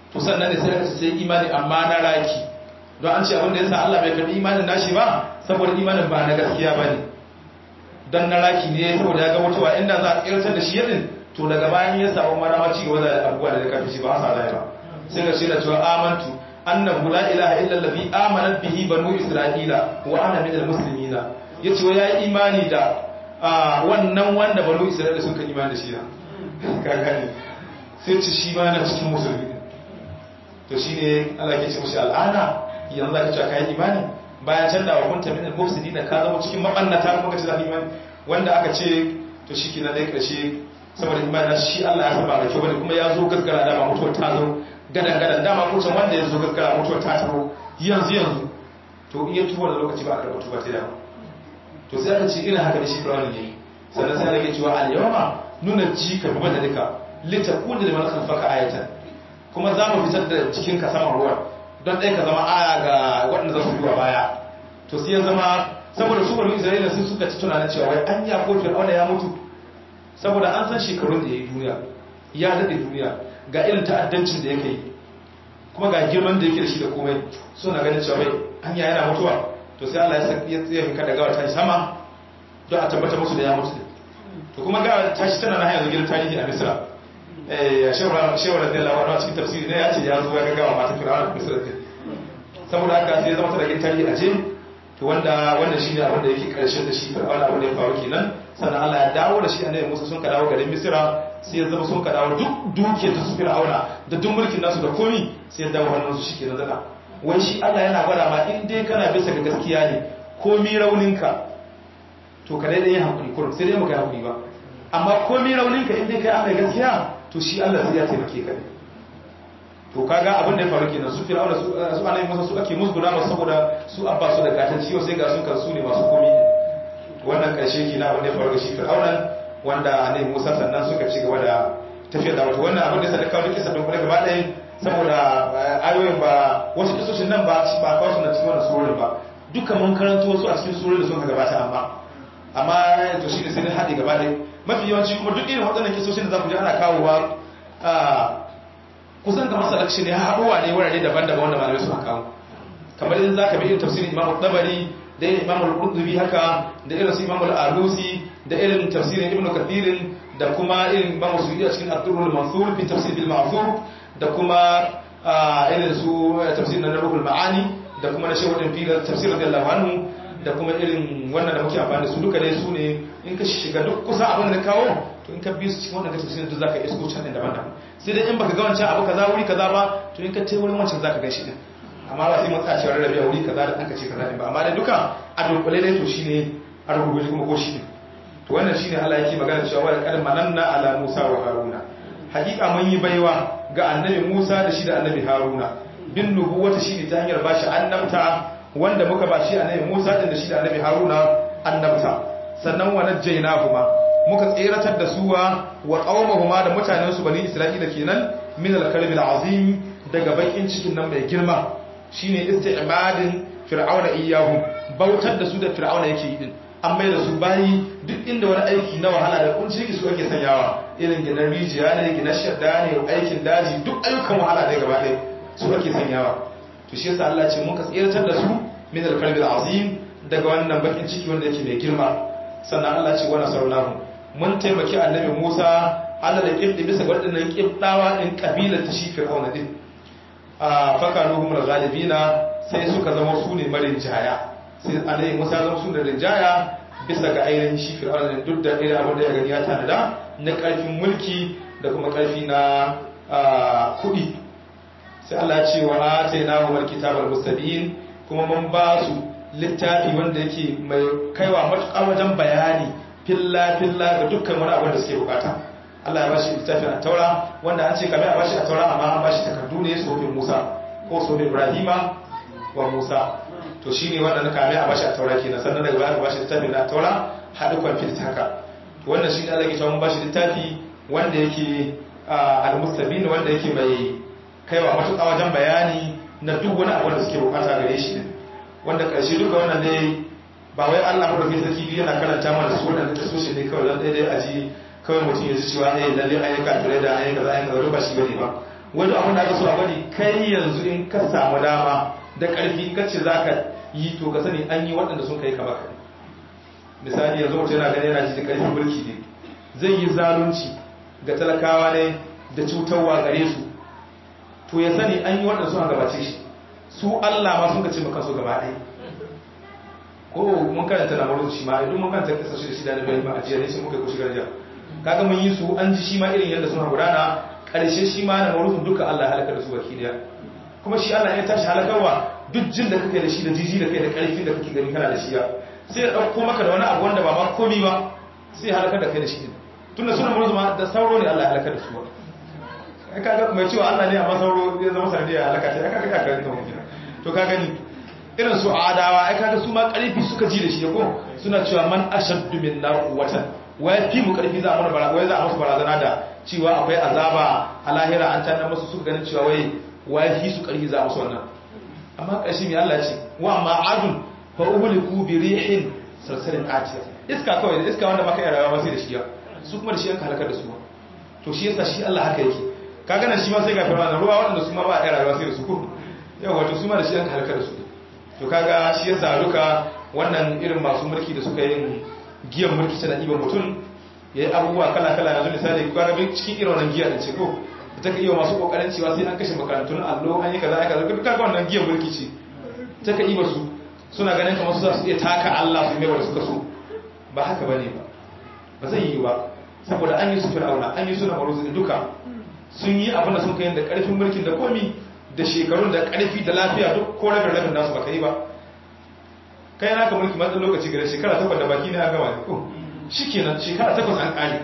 to sannan ne sai aka sai imani amma na raki don an ce abin da yasa Allah bai karbi imanin nashi ba saboda imanin ba na gaskiya bane don na raki ne saboda ya ga mutuwa inda za a kirtar da shi yadin to daga bayan ya samu marama ci gaba da abubuwa da kafin shi ba sa zai ba sai ga shi da cewa amantu annahu la ilaha illa allazi amanat bihi banu isra'ila wa ana minal muslimina yace wa yayi imani da wannan wanda banu isra'ila sun kan imani da shi na kaga ne sai ci shi ma na cikin musulmi to shine Allah ke ce mushi al'ana yanzu zaka ce kai imani bayan can da hukunta minal mufsidina ka zama cikin mabannata kuma ka ce zaka imani wanda aka ce to shi na dai karshe saboda imani shi Allah ya saba da kyau bane kuma ya zo gaskara da mutuwar ta zo gadan gadan dama kusan wanda ya zo gaskara mutuwar ta taro yanzu yanzu to iya tuba da lokaci ba a karɓa tuba ta dama to sai aka ce irin haka da shi firawun ne sannan sai ake cewa al yawma nuna ji ka bi da duka litakuna liman khalfaka ayatan kuma za mu fitar da cikin ka saman ruwan don ɗaya ka zama aya ga waɗanda za su biwa baya to sai ya zama saboda su bari isra'ila sun suka ci tunanin cewa wai an ya ko fir'auna ya mutu saboda an san shekarun da ya yi duniya ya daɗe duniya ga irin ta'addancin da yake yi kuma ga girman da yake da shi da komai suna ganin cewa wai an ya yana mutuwa to sai Allah ya tsaye finka da gawar tashi sama don a tabbata musu da ya mutu to kuma gawar tashi tana na hanyar gidan tarihi a misira shewar da lawa a cikin tafsiri ne ya ce ya zo ya ga gawa mata firawar a misira din saboda haka sai zama ta da gidan tarihi a je to wanda wannan shine abin da yake karshen da shi fir'auna abin da ya faru kenan sannan Allah ya dawo da shi annabi Musa sun ka dawo garin Misra sai ya zama sun ka dawo duk dukiyar su fir'auna da duk mulkin nasu da komi sai ya dawo hannun su shikenan zaka wai shi Allah yana gwada ma in dai kana bisa ga gaskiya ne komi rauninka to ka dai yin hakuri kurum sai dai maka hakuri ba amma komi rauninka in dai kai an gaskiya to shi Allah sai ya taimake ka to kaga abin da ya faru kenan su fir'auna su su annabi Musa su ake musguna masu saboda su abba su da gatan ciwo sai ga sun kan su ne masu komi wannan karshe kenan abin da ya faru ga shi fir'auna wanda annabi Musa sannan suka ci gaba da tafiyar da wato wannan abin da sai kawo duk sabon kuma gaba ɗaya saboda ayoyin ba wasu kisoshin nan ba ba kawo su na cikin wannan surorin ba dukkan mun karanto wasu a cikin surorin da suka gabata amma amma to shi ne sai na haɗe gaba ɗaya mafi yawanci kuma duk irin waɗannan kisoshin da za ku ji ana kawowa kusan kamar selection ne haɗuwa ne wurare daban-daban wanda malamai suka kawo kamar idan za ka bi irin tafsirin imamu tabari da irin imamu al-qurtubi haka da irin su imamu al-alusi da irin tafsirin ibn kathirin da kuma irin imamu suyuti a cikin abdurrul mansur fi tafsir bil ma'thur da kuma irin su tafsirin na ruhul ma'ani da kuma na shehu din fi tafsir radiyallahu anhu da kuma irin wannan da muke amfani da su duka dai su ne in ka shiga duk kusa abin da kawo to in ka bi su cikin wannan tafsirin duk zaka isko can din daban-daban sai dai in baka ga wancan abu kaza wuri kaza ba to in ka tai wurin wancan zaka gan shi din amma ba sai mun tsaya cewa rarrabe wuri kaza da aka ce kaza din ba amma dai duka a dunkule dai to shine a rubuce kuma ko shi ne to wannan shine Allah yake magana cewa wa laqad mananna ala Musa wa Haruna hakika mun yi baiwa ga annabi Musa da shi da annabi Haruna bin nubuwata shine ta hanyar bashi annabta wanda muka bashi annabi Musa din da shi da annabi Haruna annabta sannan wa najjaynahuma muka tseratar da suwa wa qaumahuma da mutanen su bani Isra'ila kenan min al-karbi al-azim daga bakin cikin nan mai girma shine isti'madin fir'auna iyahu bautar da su da fir'auna yake yi din an mai da su bayi duk inda wani aiki na wahala da kunci su ake sanyawa irin gidan rijiya ne gidan shadda ne aikin daji duk ayyukan wahala da gaba ɗaya su ake sanyawa to shi yasa Allah ce mun ka tsiratar da su min al-qalbi azim daga wannan bakin ciki wanda yake mai girma sannan Allah ce wa nasarnahu mun taimaki annabi Musa Allah da kibdi bisa ga wadannan kibdawa din kabilar ta shi fir'auna din a fakaruhum al-ghalibina sai suka zama su ne marin jaya sai annabi Musa zama su da rinjaya bisa ga ainihin shi fir'auna ne duk da irin abin da ya gani ya tanada na karfin mulki da kuma karfi na kuɗi sai Allah ya ce wa atainahu al-kitabal mustabin kuma mun ba su littafi wanda yake mai kaiwa matuƙa wajen bayani filla filla ga dukkan wani abin da suke bukata Allah ya bashi littafin a taura wanda an ce kame a bashi a taura amma an bashi takardu ne sofin Musa ko sofin Ibrahima wa Musa to shine wanda na kame a bashi a taura kenan sannan daga baya ka bashi littafin na taura haɗu kwamfit haka to wannan shine Allah ya ce mun bashi littafi wanda yake al-mustabin wanda yake mai kaiwa matuƙa wajen bayani na duk wani abu da suke bukata gare shi ne wanda ƙarshe duka wannan ne ba wai Allah madauki sarki yana karanta mana su wannan da sosai ne kawai dan daidai a ji kawai mutum ya ji cewa eh lalle an yi kafire da an yi kaza an yi kaza ba shi bane ba wani abin da aka so a bari kai yanzu in ka samu dama da ƙarfi kace za ka yi to ka sani an yi waɗanda sun kai kama kai misali yanzu mutum yana gani yana ji da ƙarfin mulki ne zai yi zalunci ga talakawa ne da cutarwa gare su to ya sani an yi waɗanda suna gabace shi su Allah ma sun ka ce maka su gaba ɗaya ko mun karanta na maruzu shi ma idan mun karanta kasa shi da shi da na bayan a jiya ne sai muka yi kushi garja kaga mun yi su an ji shi ma irin yadda suna gudana ƙarshe shi ma na maruzu duka Allah ya halaka da su baki daya kuma shi Allah ya tashi halakarwa duk jin da kake da shi da jiji da kai da ƙarfin da kake gani kana da shi ya sai ya ɗauko maka da wani abu wanda ba ma komi ba sai halakar da kai da shi ne tunda suna maruzu ma da sauro ne Allah ya halakar da su ba ai kaga mai cewa Allah ne amma sauro ya zama sanadiyar halaka ce ai kaga ya karanta mun kina to ka gani irin su adawa ai kaga su ma karfi suka ji da shi ko suna cewa man ashaddu minna quwwatan wa yafi mu karfi za mu bara wai za a musu barazana da cewa akwai azaba a lahira an tana musu suka ganin cewa wai wa yafi su karfi za a musu wannan amma kashi mai Allah ce wa amma adun fa uhliku bi rihin sarsarin atiya iska kawai da iska wanda baka iya rayuwa ba sai da shi su kuma da shi an halakar da su to shi yasa shi Allah haka yake kaga nan shi ma sai ga firma ruwa waɗanda su ma ba a iya rayuwa sai da su ko yau wato su ma da shi an halakar da su to kaga shi yasa duka wannan irin masu mulki da suka yin giyan mulki tana ɗiban mutum ya yi abubuwa kala-kala yanzu misali kaga bin cikin irin wannan giya da ce ko da ta ka iya masu kokarin cewa sai an kashe makarantun allo an yi kaza aka zaka duka wannan giyan mulki ce ta ka ɗiba su suna ganin kamar su za su iya taka Allah su mai wanda suka so ba haka bane ba ba zai yi ba saboda an yi su fir'auna an yi su na maruzu duka sun yi abin da sun kai da karfin mulkin da komi da shekarun da karfi da lafiya duk ko rabin rabin nasu baka yi ba kai naka mulki matsan lokaci gare shekara takwas da baki ne a gama ne ko shi kenan shekara takwas an kare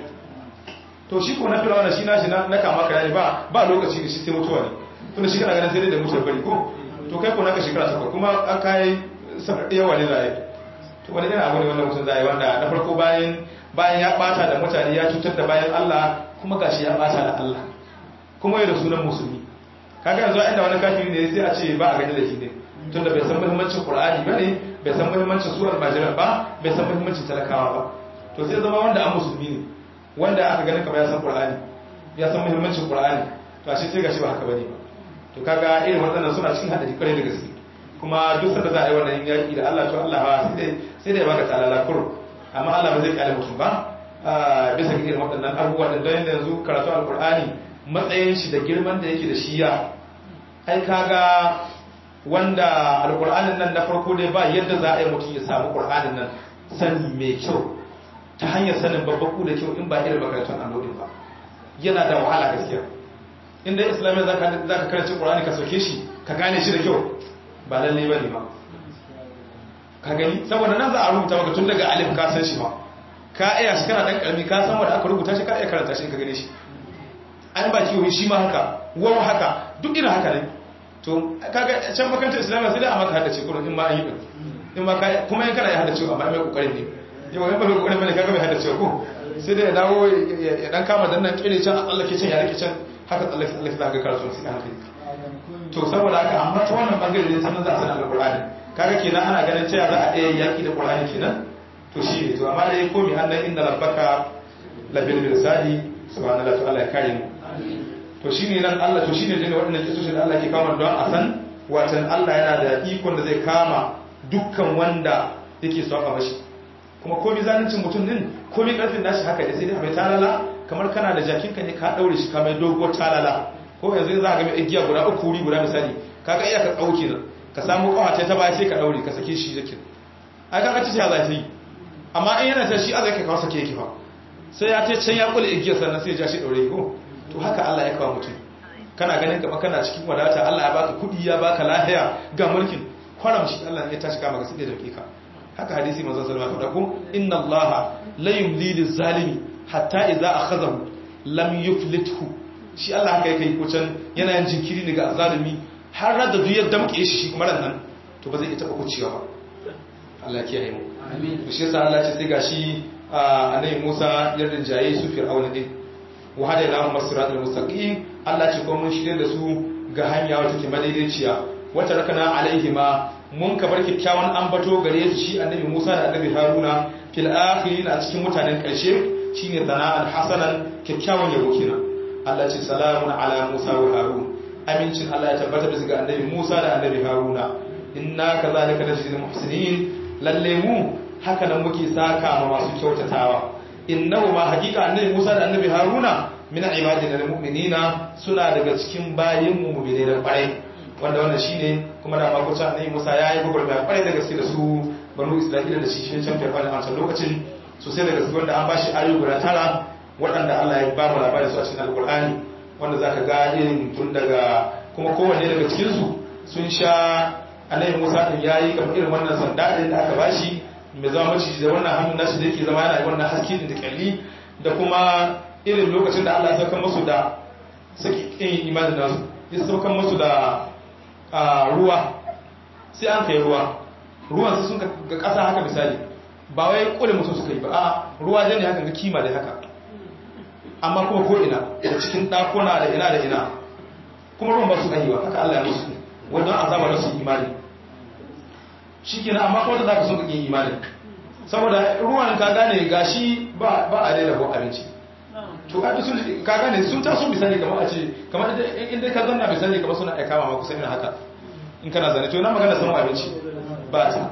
to shi ko na firawa da shi nashi na kama ka yayi ba ba lokaci da shi sai mutuwa ne tunda shi kana ganin sai dai da mutuwar bari ko to kai ko naka shekara takwas kuma an kai yawa ne za a yi to wani irin abu ne wanda mutum za a yi wanda na farko bayan bayan ya bata da mutane ya cutar da bayan Allah kuma gashi ya bata da Allah kuma yi da sunan musulmi kaga yanzu inda wani kafiri ne sai a ce ba a gani da shi ne tunda bai san muhimmancin qur'ani ba ne bai san muhimmancin surar majalar ba bai san muhimmancin talakawa ba to sai zama wanda an musulmi ne wanda aka gani kamar ya san qur'ani ya san muhimmancin qur'ani to ashe sai gashi ba haka bane ba to kaga irin waɗannan suna cikin hadari kwarai da gaske kuma duk sanda za a yi wannan yaki da Allah to Allah ba sai dai sai dai baka talala kur amma Allah ba zai kyale mutum ba bisa ga irin waɗannan abubuwa da dan yanzu karatu alqur'ani matsayin shi da girman da yake da shi ya ai kaga wanda alkur'anin nan na farko dai ba yadda za a yi mutum ya samu ƙur'anin nan sani mai kyau ta hanyar sanin babbaku da kyau in ba irin makarantun allodin ba yana da wahala gaskiya inda islamiyya za ka karanci ƙur'ani ka sauke shi ka gane shi da kyau ba lalle ba ne ba ka gani saboda nan za a rubuta maka tun daga alif ka san shi ba ka iya shi kana ɗan ƙarami ka san wanda aka rubuta shi ka iya karanta shi ka gane shi an ba kiwo shi ma haka wawa haka duk irin haka ne to kaga can makarantar islamiyya sai dai a maka haddace kurun in ma an yi din in ma ka kuma in kana ya haddace amma mai kokarin ne yau in ba mai kokarin bane kaga mai haddace ko sai dai ya dawo ya dan kama dan nan kire can a tsallake can ya rike can haka tsallake tsallake za ka karatu sai hankali to saboda haka amma ta wannan bangare ne sanan za a sanar da qur'ani kaga kenan ana ganin cewa za a iya yaki da qur'ani kenan to shi ne to amma dai ko mi annan inna rabbaka labil mirsadi subhanallahi ta'ala ya kare mu to shi ne nan Allah to shi ne jini waɗannan kisoshin da Allah ke kama don a san watan Allah yana da ikon da zai kama dukkan wanda yake saba mashi kuma komi zalincin mutum din komi ƙarfin nashi haka ne sai dai mai talala kamar kana da jakinka ne ka ɗaure shi ka mai dogo talala ko yanzu za ka ga mai igiya guda uku wuri guda misali ka ga iya ka ɗauke nan ka samu ƙawace ta baya sai ka ɗaure ka sake shi jakin ai ka ci ya zafi amma in yana ta shi a zai ka kawo sake yake fa sai ya ce can ya kula igiyar sannan sai ya ja shi ɗaure ko to haka Allah ya kawo mutum kana ganin gaba kana cikin wadata Allah ya baka kudi ya baka lahiya ga mulkin kwaram shi Allah ya tashi kama ga sai da dakika haka hadisi manzo sallallahu alaihi wasallam inna Allah la yumli lizalimi hatta idza akhadhahu lam yuflithu shi Allah haka yake ko can yana yin jinkiri ne ga zalimi har da duk ya damke shi shi kuma nan to ba zai iya taba kuciya ba Allah ya kiyaye mu amin shi yasa Allah ya ce sai gashi annabi Musa ya rinjaye su fir'auna din wa hada ila masrat al-mustaqim Allah ce ko mun shirye da su ga hanya wata ke madaidaiciya wata rakana alaihima mun ka bar kikkiawan ambato gare su shi annabi Musa da annabi Haruna fil akhirin a cikin mutanen karshe shine sana'an hasanan kikkiawan yabo kenan Allah ce salamun ala Musa wa Harun amincin Allah ya tabbata bisa ga annabi Musa da annabi Haruna inna kazalika najzil muhsinin lalle mu haka nan muke saka ma masu kyautatawa innahu ma hakika annabi Musa da annabi Haruna min ibadina almu'minina suna daga cikin bayin mu mu'mine da kwarai wanda wannan shine kuma da mako ta annabi Musa yayi gurgurda kwarai da gaske da su banu Isra'ila da shi shi can firfani a can lokacin sosai da gaske wanda an bashi ayoyi guda tara waɗanda Allah ya ba mu labarin su a cikin alkur'ani wanda zaka ga irin tun daga kuma kowanne daga cikin su sun sha annabi Musa din yayi kamar irin wannan sanda din da aka bashi mai zama maciji da wannan hannun nashi da yake zama yana wannan haske din da kalli da kuma irin lokacin da Allah ya sauka musu da saki kin imanin nasu ya sauka musu da ruwa sai an kai ruwa ruwan su sun ga ƙasa haka misali ba wai kule mutum suka yi ba a ruwa jan ne haka ga kima da haka amma kuma ko ina da cikin ɗakuna da ina da ina kuma ruwan ba su ɗanyi ba haka Allah ya musu wannan azaba da su imani shi kenan amma kuma da za ka sun ƙaƙin imani saboda ruwan ka gane gashi ba a daina ko abinci to ka sun ka gane sun taso misali kamar a ce kamar inda ka zanna misali kamar suna aika ma kusa irin haka in kana zane to na magana samun abinci ba ta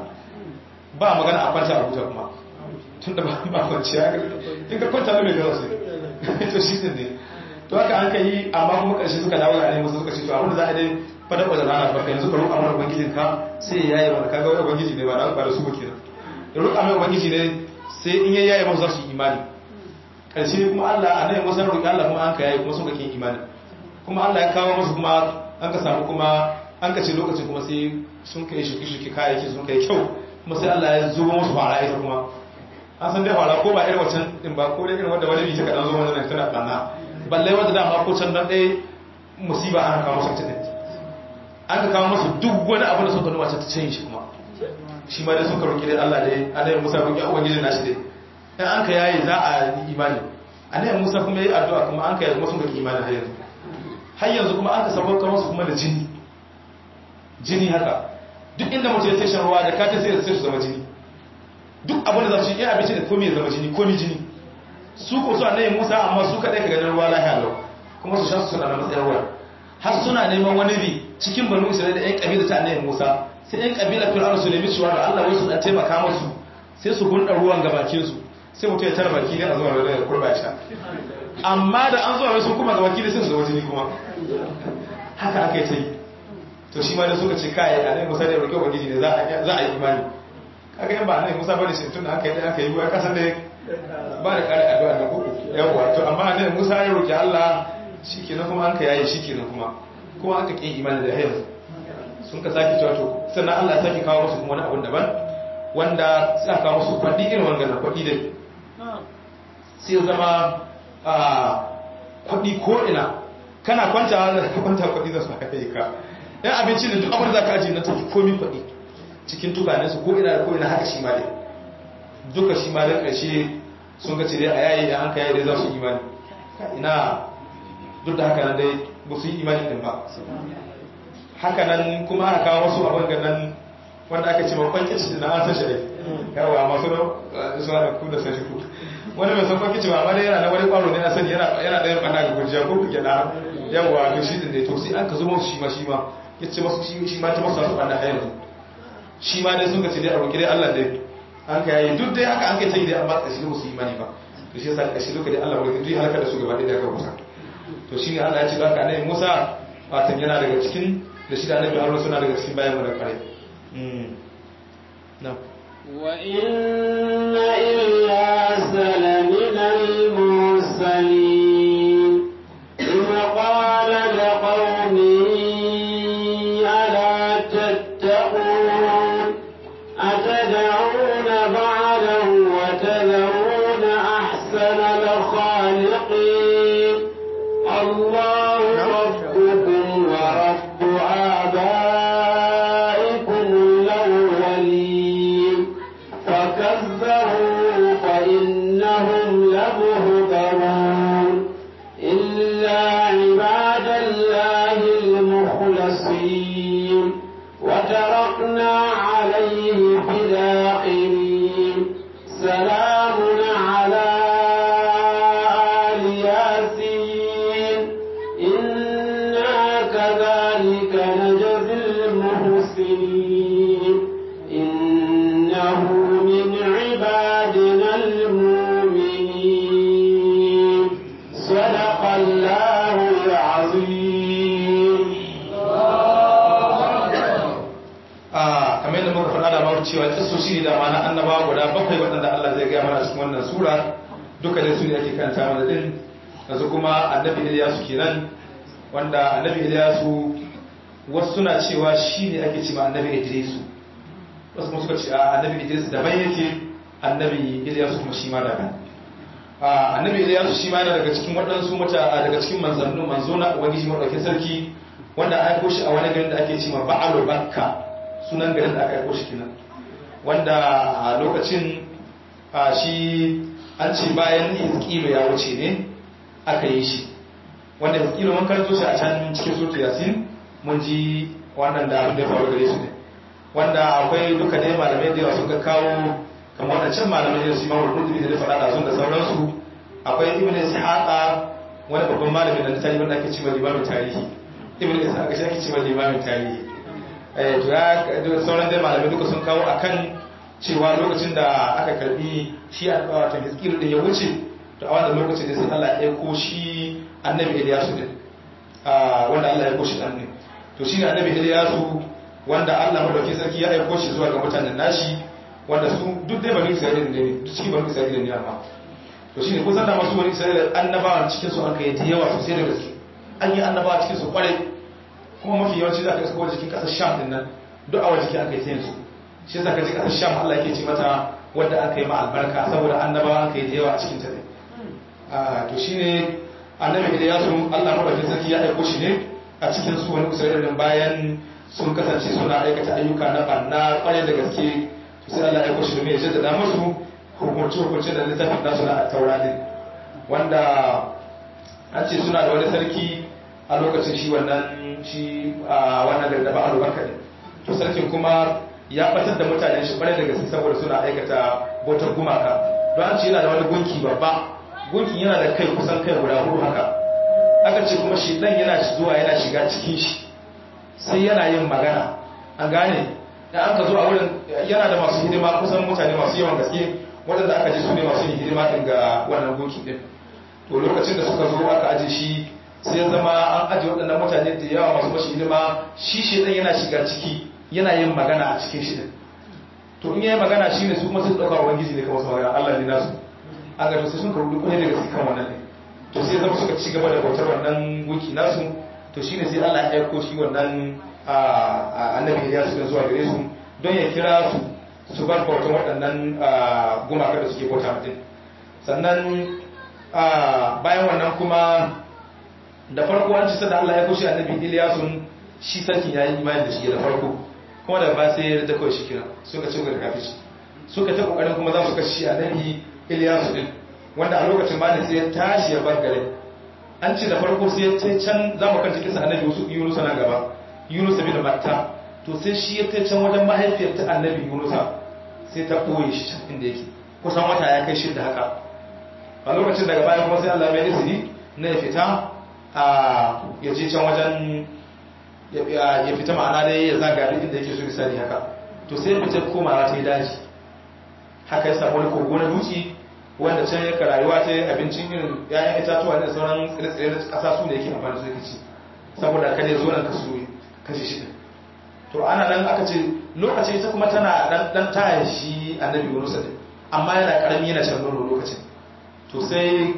ba magana a kwanta a huta kuma tun da ba kwanciya in ka kwanta mai gaza sai to shi ne to haka an ka yi amma kuma ƙarshe suka dawo ga ne musu suka ce to abinda za a dai fada wajen rana farka yanzu ka roƙa mana ubangijin ka sai ya yaye mana kaga wani ubangiji ne ba da ba da su ba kenan ya roƙa mai ubangiji ne sai in ya yaye masu za su yi imani ƙarshe kuma Allah a nan wasan roƙi Allah kuma an ka yaye kuma sun ka kin imani kuma Allah ya kawo musu kuma an ka samu kuma an ka ce lokacin kuma sai sun kai shuki-shuki kayayyaki sun kai kyau kuma sai Allah ya zuba musu fara ita kuma an san dai fara ko ba irin wancan din ba ko dai irin wanda wani bita kaɗan zo wani nan tana ɓanna balle wanda dama ko can don ɗaya musiba an kawo musu ta an ka kawo musu duk wani abu da suka nuna ta canyi shi kuma shi ma dai suka roƙi dai Allah dai annabi Musa roƙi a ubangiji nashi dai in an ka yayi za a yi imani annabi Musa kuma yayi addu'a kuma an ka yayi kuma sun ga imani har yanzu har yanzu kuma an ka sabauka musu kuma da jini jini haka duk inda mutum ya tashin ruwa da ka ta sai su zama jini duk abin da za su yi abinci da komi ya zama jini komi jini su ko su annabi Musa amma su kadai ka ganin ruwa lahiya lau kuma su sha su suna da matsayin ruwa har suna neman wani bi cikin banu Isra'ila da ƴan kabila ta annabi Musa sai ƴan kabila Fir'auna su nemi cewa da Allah wai su dan taimaka musu sai su gunda ruwan ga bakin su sai mutum ya tara baki ne a zuwa da kurba ya sha amma da an zuwa wai sun kuma ga baki ne sai su zama jini kuma haka aka yi ta yi to shi ma da suka ce kai a nai musa da roƙe ubangiji ne za a yi imani kaga yan ba nai musa bane shi tun da aka yi aka yi ruwa kasan da ba da ƙari addu'a da kuku yawa to amma nai musa ya roƙi Allah shikenan kuma an ka yayi shikenan kuma kuma aka ƙi imani da yanzu sun ka sake cewa to sannan Allah ya sake kawo musu kuma wani abun daban wanda sai aka kawo musu kwaɗi irin wannan na kwaɗi dai sai zama a kwaɗi ko ina kana kwanta kwanta kwaɗi za su haife ka yan abinci da duk abin da za ka ajiye na tafi komi kwaɗi cikin tukanen su ko ina da ko ina haka shi ma dai duka shi ma da ƙarshe sun ga dai a yayi da an ka yayi dai za su imani ina duk da haka nan dai ba su yi imani din ba haka nan kuma aka kawo wasu abin ga nan wanda aka ce makon kici da an san shi yawa masu suna da ku da san shi ku wani mai san kwan kici ba amma dai yana na wani kwaro ne na sani yana ɗayan ɓana ga gujiya ko kuke na yawa to shi din ne to sai an ka zuba su shi ma shi ma ya ce masu shi ma ta masu wasu ɓanna a yanzu shi ma dai sun ka ce dai a roƙi dai Allah dai an ka yi duk dai haka an kai ta yi dai amma ƙashi da su imani ba to shi yasa ƙashi duka dai Allah wani duk halaka da su gaba ɗaya da aka rubuta to shi ne Allah ya ce da haka annabi Musa fatan yana daga cikin da shi da annabi Harun suna daga cikin bayan mu da kare na'am وإن إلياس لمن المرسلين إذ قال لقومه ألا تتقون أتدعون بعلا وتذرون أحسن الخالقين الله ربكم ورب آبائكم الأولين فكذبوا فإنهم لمهضرون إلا عباد الله المخلصين وتركنا عليه في الآخرين سلام على آل ياسين نجزي المحسنين إنه من عبادنا المؤمنين صدق الله العظيم a kamar yadda muka faɗa da mawar cewa kisoshi da ma na annaba guda bakwai waɗanda Allah zai gaya mana cikin wannan sura duka dai su ne ake kanta mana din yanzu kuma annabi Ilyasu kenan wanda annabi Ilyasu wasu suna cewa shi ne ake cewa annabi Idrisu wasu kuma suka ce a annabi Idris daban yake annabi Ilyasu kuma shi ma daban a annabi Ilyasu shi ma yana daga cikin waɗansu mata daga cikin manzannu manzo na ubangiji madaukakin sarki wanda an aiko shi a wani garin da ake cewa Ba'alu Bakka sunan garin da aka aiko shi kenan wanda a lokacin a shi an ce bayan Hizkilu ya wuce ne aka yi shi wanda Hizkilu mun karanto shi a can cikin sura Yasin mun ji wannan da abin da ya faru gare su ne wanda akwai duka dai malamai da yawa suka kawo kamar wadancan malamai da su imamul qurtubi da faɗa da sun da sauransu akwai ibnu ishaqa wani babban malami da littafi wanda ake cewa limamin tarihi ibnu ishaqa shi ake cewa limamin tarihi eh to ya sauran dai malamai duka sun kawo akan cewa lokacin da aka karbi shi a wato hiskilu din ya wuce to a wannan lokacin da sai Allah ya aiko shi annabi Ilyasu din wanda Allah ya aiko shi dan ne to shine annabi Ilyasu wanda Allah madauki sarki ya aiko shi zuwa ga mutanen nashi wanda su duk dai bani Isra'ila ne duk cikin bani Isra'ila ne amma to shine kun san da masu bani Isra'ila annabawan cikin su an kai ta yawa sosai da gaske an yi annabawa cikin su kwarai kuma mafi yawanci za ka isko jikin kasar Sham din nan duk a wajen aka yi ta yanzu shi yasa ka ji kasar Sham Allah yake ce mata wanda aka yi ma albarka saboda annabawa an kai da yawa a cikin ta ne to shine annabi Ilyasu Allah madauki sarki ya aiko shi ne a cikin su wani Isra'ila bayan sun kasance suna aikata ayyuka na banna kwarai da gaske to sai Allah ya aiko shi domin ya jaddada musu hukunci hukunci da littafin nasu na taura din wanda an ce suna da wani sarki a lokacin shi wannan shi a wannan gari da ba albarka ne to sarkin kuma ya batar da mutane shi kwarai da gaske saboda suna aikata bautar gumaka don an ce yana da wani gunki babba gunkin yana da kai kusan kai guda hudu haka aka ce kuma shi dan yana zuwa yana shiga cikin shi sai yana yin magana an gane da an ka zo a wurin yana da masu hidima kusan mutane masu yawan gaske waɗanda aka ji su ne masu yin hidima ɗin ga wannan gunki ɗin to lokacin da suka zo aka aje shi sai ya zama an aje waɗannan mutane da yawa masu mashi hidima shi shi ɗin yana shiga ciki yana yin magana a cikin shi ɗin to in yayi magana shi ne su kuma sun ɗauka ubangiji ne kamar su magana Allah ne nasu an ga sai sun karɓi kuɗi daga kan wannan ne to sai zama suka ci gaba da bautar wannan gunki nasu to shi ne sai Allah ya aiko shi wannan annabi ya su zuwa gare su don ya kira su su bar bautan waɗannan gumaka da suke bauta mutum sannan bayan wannan kuma da farko an ci sanda Allah ya kushe annabi Iliyasun shi sarkin ya yi imani da shi da farko kuma da ba sai ya ta kawai shi kira suka ci gaba da kafin suka ta kokarin kuma za su kashe annabi Iliyasu din wanda a lokacin ba sai ya tashi ya bar gare an ce da farko sai ya ce can za mu kanta kisa annabi Yunus na gaba Yunus bin Matta to sai shi ya kai can wajen mahaifiyar ta annabi Yunusa sai ta ɓoye shi can inda yake kusan wata ya kai shidda haka a lokacin daga baya kuma sai Allah mai izini na ya fita a ya je can wajen ya fita ma'ana dai ya zaga duk inda yake so misali haka to sai fita komawa ta yi daji haka ya samu wani kogo na dutse wanda can yaka rayuwa ta abincin irin ‘ya'yan itatuwa da sauran tsire-tsire na ƙasa su da yake amfani su yake ci saboda kada ya zo nan kasu kashe shi to ana nan aka ce lokacin ita kuma tana dan taya shi annabi Yunus din amma yana karami yana shan nono lokacin to sai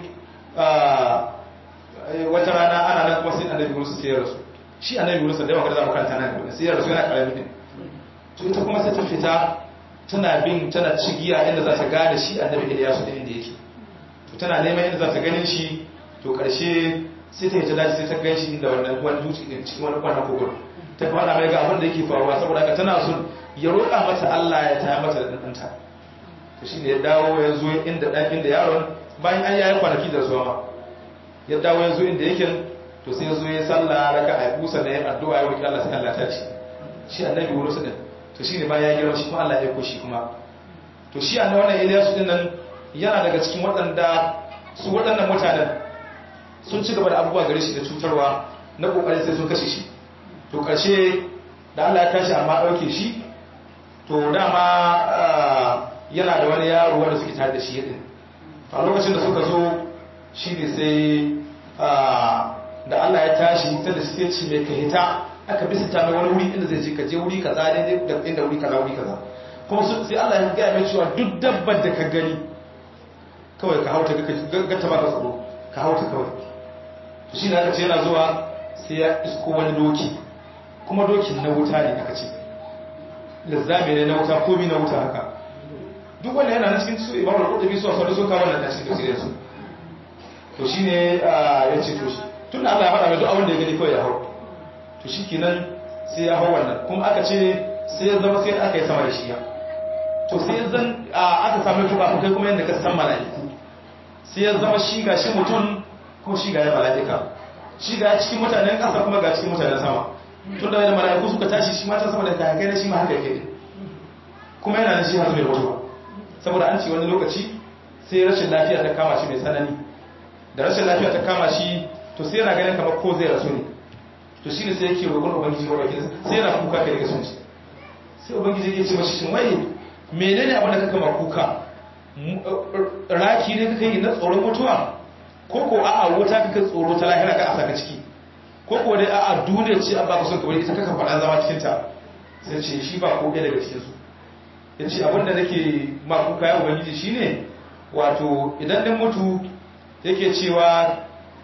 wata rana ana nan kuma sai annabi Yunus sai ya rasu shi annabi Yunus da yawa kada za mu karanta nan gaba sai ya rasu yana karami din to ita kuma sai ta fita tana bin tana cigiya inda za ta gane shi annabi Ilyasu din inda yake to tana neman inda za ta ganin shi to karshe sai ta yi ta dace sai ta gan shi inda wannan wani dutse din cikin wani kwanan kogon ta fara mai ga abin da yake faruwa saboda haka tana son ya roƙa mata Allah ya taya mata da ɗanta to shine ya dawo ya zo inda ɗan inda yaron bayan an yayi kwanaki da zuwa ma ya dawo ya zo inda yake to sai ya zo ya sallah raka a busa da ya addu'a ya roƙi Allah sai Allah ta ci shi annabi Yunus din to shine bayan ya girma shi kuma Allah ya aiko shi kuma to shi annabi wannan Ilyasu din nan yana daga cikin waɗanda su waɗannan mutanen sun ci gaba da abubuwa gare shi da cutarwa na kokarin sai sun kashe shi to to ƙarshe da Allah ya tashi amma ɗauke shi to dama yana da wani yaro wanda suke tare da shi din a lokacin da suka zo shi ne sai da Allah ya tashi ta da suke ci mai kahita aka bisa ta mai wani wuri inda zai je ka je wuri kaza ne da inda wuri kaza wuri kaza kuma sai Allah ya gaya mai cewa duk dabbar da ka gani kawai ka hauta ga ta baka tsaro ka hauta kawai to shi ne aka ce yana zuwa sai ya isko wani doki kuma dokin na wuta ne aka ce lizzami ne na wuta komi na wuta haka duk wanda yana na cikin su imam al-qurtubi su wasu sun kawo nan cikin tafsirin su to shine ya ce to shi tun da Allah ya faɗa mai duk abin da ya gani kawai ya hau to shikenan sai ya hau wannan kuma aka ce sai ya zama sai aka yi sama da shi ya to sai zan aka samu fuka fukai kuma yadda ka san mala'iku sai ya zama shi ga shi mutum ko shi ga ya mala'ika shi ga cikin mutanen ƙasa kuma ga cikin mutanen sama tun da mala'iku suka tashi shi mata sama da ta kai na shi ma haka yake kuma yana da shi har zai mutuwa saboda an ce wani lokaci sai rashin lafiya ta kama shi mai tsanani da rashin lafiya ta kama shi to sai yana ganin kamar ko zai rasu ne to shine sai yake roƙon ubangiji ko bakin sai yana kuka kai daga sunci sai ubangiji yake ce mashi shin wai menene abin da kaka ma kuka raki ne kaka yi na tsoron mutuwa ko ko a'a wuta kaka tsoro ta lahira ka a saka ciki ko ko dai a'a duniya ce an baka son ka bari ita kaka faɗa zama cikin ta sai ce shi ba ko ɗaya daga cikin su ya ce abinda nake makuka ya ubangiji shine wato idan ɗin mutu yake cewa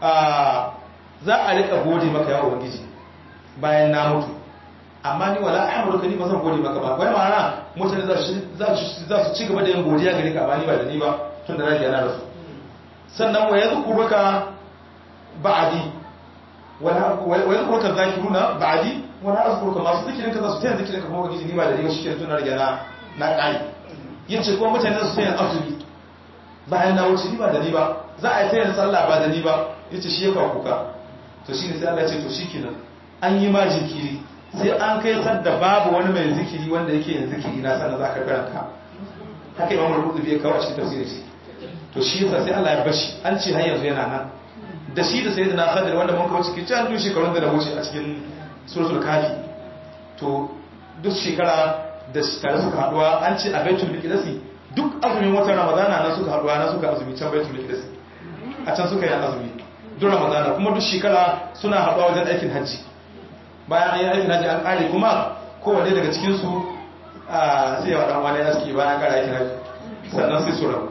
za a riƙa gode maka ya ubangiji bayan na mutu amma ni wala amurka ni ba zan gode maka ba wai ma'ana mutane za su ci gaba da yin godiya gare ka amma ni ba da ni ba tun da rage yana da su sannan wa yanzu kuruka ba'adi wa yanzu kuruka zakiruna ba'adi wala azkuruka masu zikirin ka za su taya zikirin ka kuma ubangiji ni ba da ni ba shi ke tun da rage na na ƙari yin ce kuma mutane su sayan azumi bayan na wuce ni ba da ni ba za a yi sayan sallah ba da ni ba ya ce shi ya kawo kuka to shi ne sai Allah ce to shi kenan an yi ma jikiri sai an kai sadda babu wani mai zikiri wanda yake yin zikiri na sanar za ka karanta haka imamul rubutu ya kawo a cikin tafsirin shi to shi yasa sai Allah ya bashi an ce har yanzu yana nan da shi da sayyidina Khadir wanda mun kawo cikin can shekarun da na wuce a cikin suratul kafi to duk shekara da tare suka haduwa an ce a baitul miqdisi duk azumin watan ramadana na suka haduwa na suka azumi can baitul miqdisi a can suka yi azumi duk ramadana kuma duk shekara suna haduwa wajen aikin hajji bayan an yi aikin hajji an kare kuma kowanne daga cikin su sai ya wadan wani aski bayan kare aikin hajji sannan sai su rabu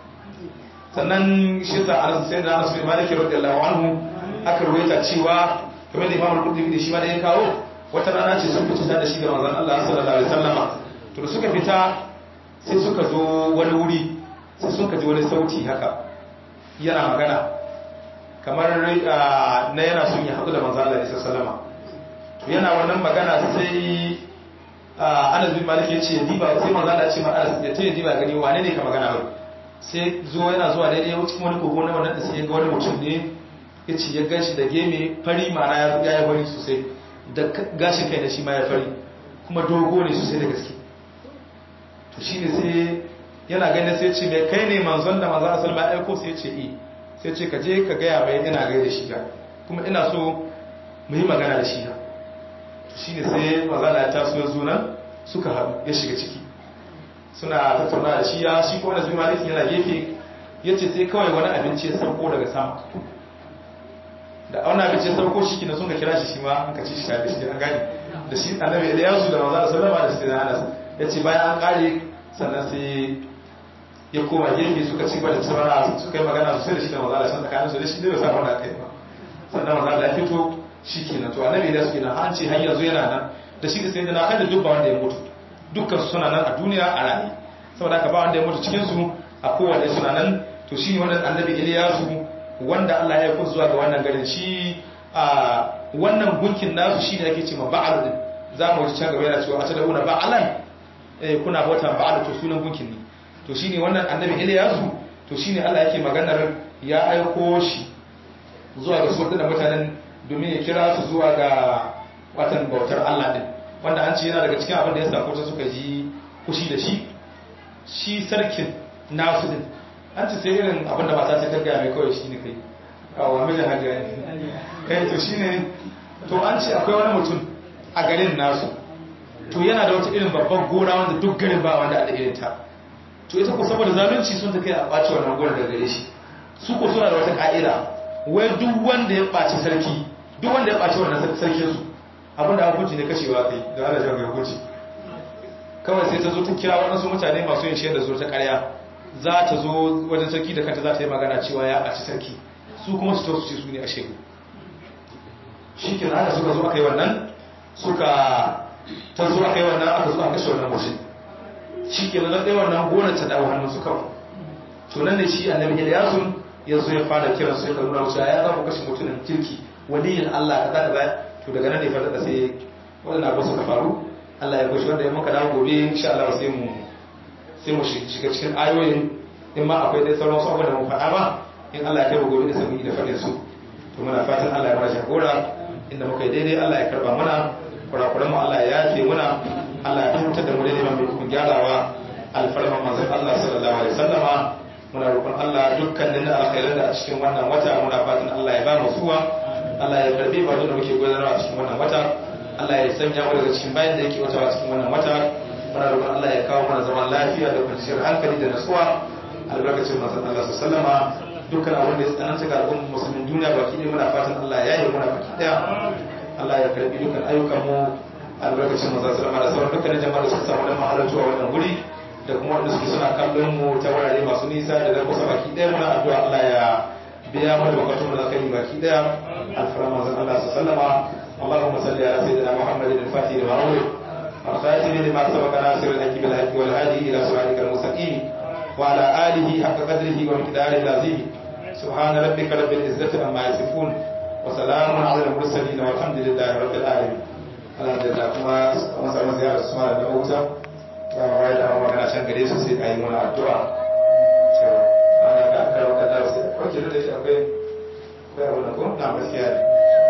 sannan shi sa anas sai da anas bin malik radiyallahu anhu aka ruwaita cewa kamar da imamul qudri shi ma da ya kawo wata rana ce sun fita da shi da manzon Allah sallallahu alaihi wasallama to da suka fita sai suka zo wani wuri sai suka ji wani sauti haka yana magana kamar na yana son ya haɗu da manzon Allah sallallahu alaihi wasallama to yana wannan magana sai Anas bin Malik ya ce diba sai manzon Allah ya ce ma Anas ya ce diba gani wane ne ka magana ba sai zo yana zuwa daidai cikin wani kogo na wannan da sai ya ga wani mutum ne ya ce ya gashi da geme fari mana ya yi fari sosai da gashin kai da shi ma ya fari kuma dogo ne sosai da gaske to shi ne sai yana gani sai ce mai kai ne manzon da manzon asali ma aiko sai ce i sai ce ka je ka gaya mai ina gai da shi ga kuma ina so mu yi magana da shi ga to shi ne sai manzon ya taso ya zunan suka haɗu ya shiga ciki suna tattauna da shi ya shi ko wani zuwa malikin yana gefe ya ce sai kawai wani abinci ya sauko daga sama da auna abinci ya sauko shi kina sun ka kira shi shi ma an ka ci shi tare da shi an gani da shi annabi Ilyasu da manzo sallama da sai Anas yace bayan an kare sannan sai ya koma gefe suka ci gaba da tsara suka yi magana sosai da shi da manzo Allah tsakanin su da shi da sa wanda kai ba sannan manzo Allah ya fito shi kenan to annabi Ilyasu kenan an ce har yanzu yana nan da shi da sai na kada dubba wanda ya mutu dukkan su suna nan a duniya a raye saboda haka ba wanda ya mutu cikin su a kowanne suna nan to shi ne wannan annabi Ilyasu wanda Allah ya kusa zuwa ga wannan garin shi a wannan gunkin nasu shi ne ake ce ma ba'al din za mu wuce can gaba yana cewa a ta dauna ba'alan eh kuna bauta ba'al to sunan gunkin ne to shine wannan annabi Ilyasu to shine Allah yake maganar ya aiko shi zuwa ga su da mutanen domin ya kira su zuwa ga watan bautar Allah din wanda an ce yana daga cikin abin da ya sako ta suka ji kushi da shi shi sarkin nasu din an ce sai irin abin da mata ta karga mai kawai shi ne kai a wa mijin hajjiya ne kai to shi ne to an ce akwai wani mutum a garin nasu to yana da wata irin babban gona wanda duk garin ba wanda a da irin ta to ita ko saboda zalunci sun ta kai a ɓaci wannan gona daga gare shi su ko suna da wata ka'ida wai duk wanda ya ɓaci sarki duk wanda ya ɓaci wannan sarkin su abinda hukunci ne kashewa kai da ana jan hukunci kawai sai ta zo ta kira waɗansu mutane masu yin shaidar zo ta ƙarya za ta zo wajen sarki da kanta za ta yi magana cewa ya ɓaci sarki su kuma su to su ce su ne a shegu shi ke haka suka zo aka yi wannan suka ta zo aka yi wannan aka zo aka kashe wannan mutum shi ke nan ɗaya wannan gonar ta dawo hannun su kawai to nan ne shi annabi Ilyasun ya zo ya fara kiran su ya nuna musu ya za ku kashe mutumin kirki waliyin Allah kaza kaza to daga nan ne fa da sai wannan abu suka faru Allah ya kushe wanda ya muka dawo gobe insha Allah sai mu sai mu shiga cikin ayoyin in ma akwai dai sauran su abubuwan da mu faɗa ba in Allah ya kai mu gobe da sai mu yi da faɗin su to muna fatan Allah ya mana jagora inda muka yi daidai Allah ya karba mana kurakuran mu Allah ya yafe muna Allah ya fahimtar da mu daidai mai kuma gyarawa alfarman manzon Allah sallallahu alaihi wasallama muna roƙon Allah dukkanin alkhairan da a cikin wannan wata muna fatan Allah ya ba mu suwa Allah ya karbi ba da muke gudanarwa a cikin wannan wata Allah ya sanya mu daga cikin bayan da yake wata a cikin wannan wata muna roƙon Allah ya kawo mana zaman lafiya da kwanciyar hankali da nasuwa albarkacin manzon Allah sallallahu alaihi wasallama dukkan abin da ya tsananta ga al'ummar musulmin duniya baki ɗaya muna fatan Allah ya yi muna baki ɗaya Allah ya karbi dukkan ayyukan mu albarkacin manzon sallama da sauran dukkanin jama'a da suka samu dan mahalarci a wannan wuri da kuma wanda suke suna kallon mu ta wurare masu nisa da zan kusa baki ɗaya muna addu'a Allah ya biya mu da bukatun mu da kai baki ɗaya alfaran manzon Allah sallama اللهم صل على سيدنا محمد الفاتح لما أغلق والخاتم لما سبق ناصر الحق بالحق والهادي إلى صراطك المستقيم وعلى آله حق قدره ومقداره العظيم سبحان ربك رب العزة عما يصفون وسلام على المرسلين والحمد لله رب العالمين الحمد لله كما مسألة زيارة سمارة الأوتى وعلى da magana can gare su sai a yi mana addu'a cewa ana ka aka rawa da sai kwace da shi akwai akwai abu na ko na gaskiya ne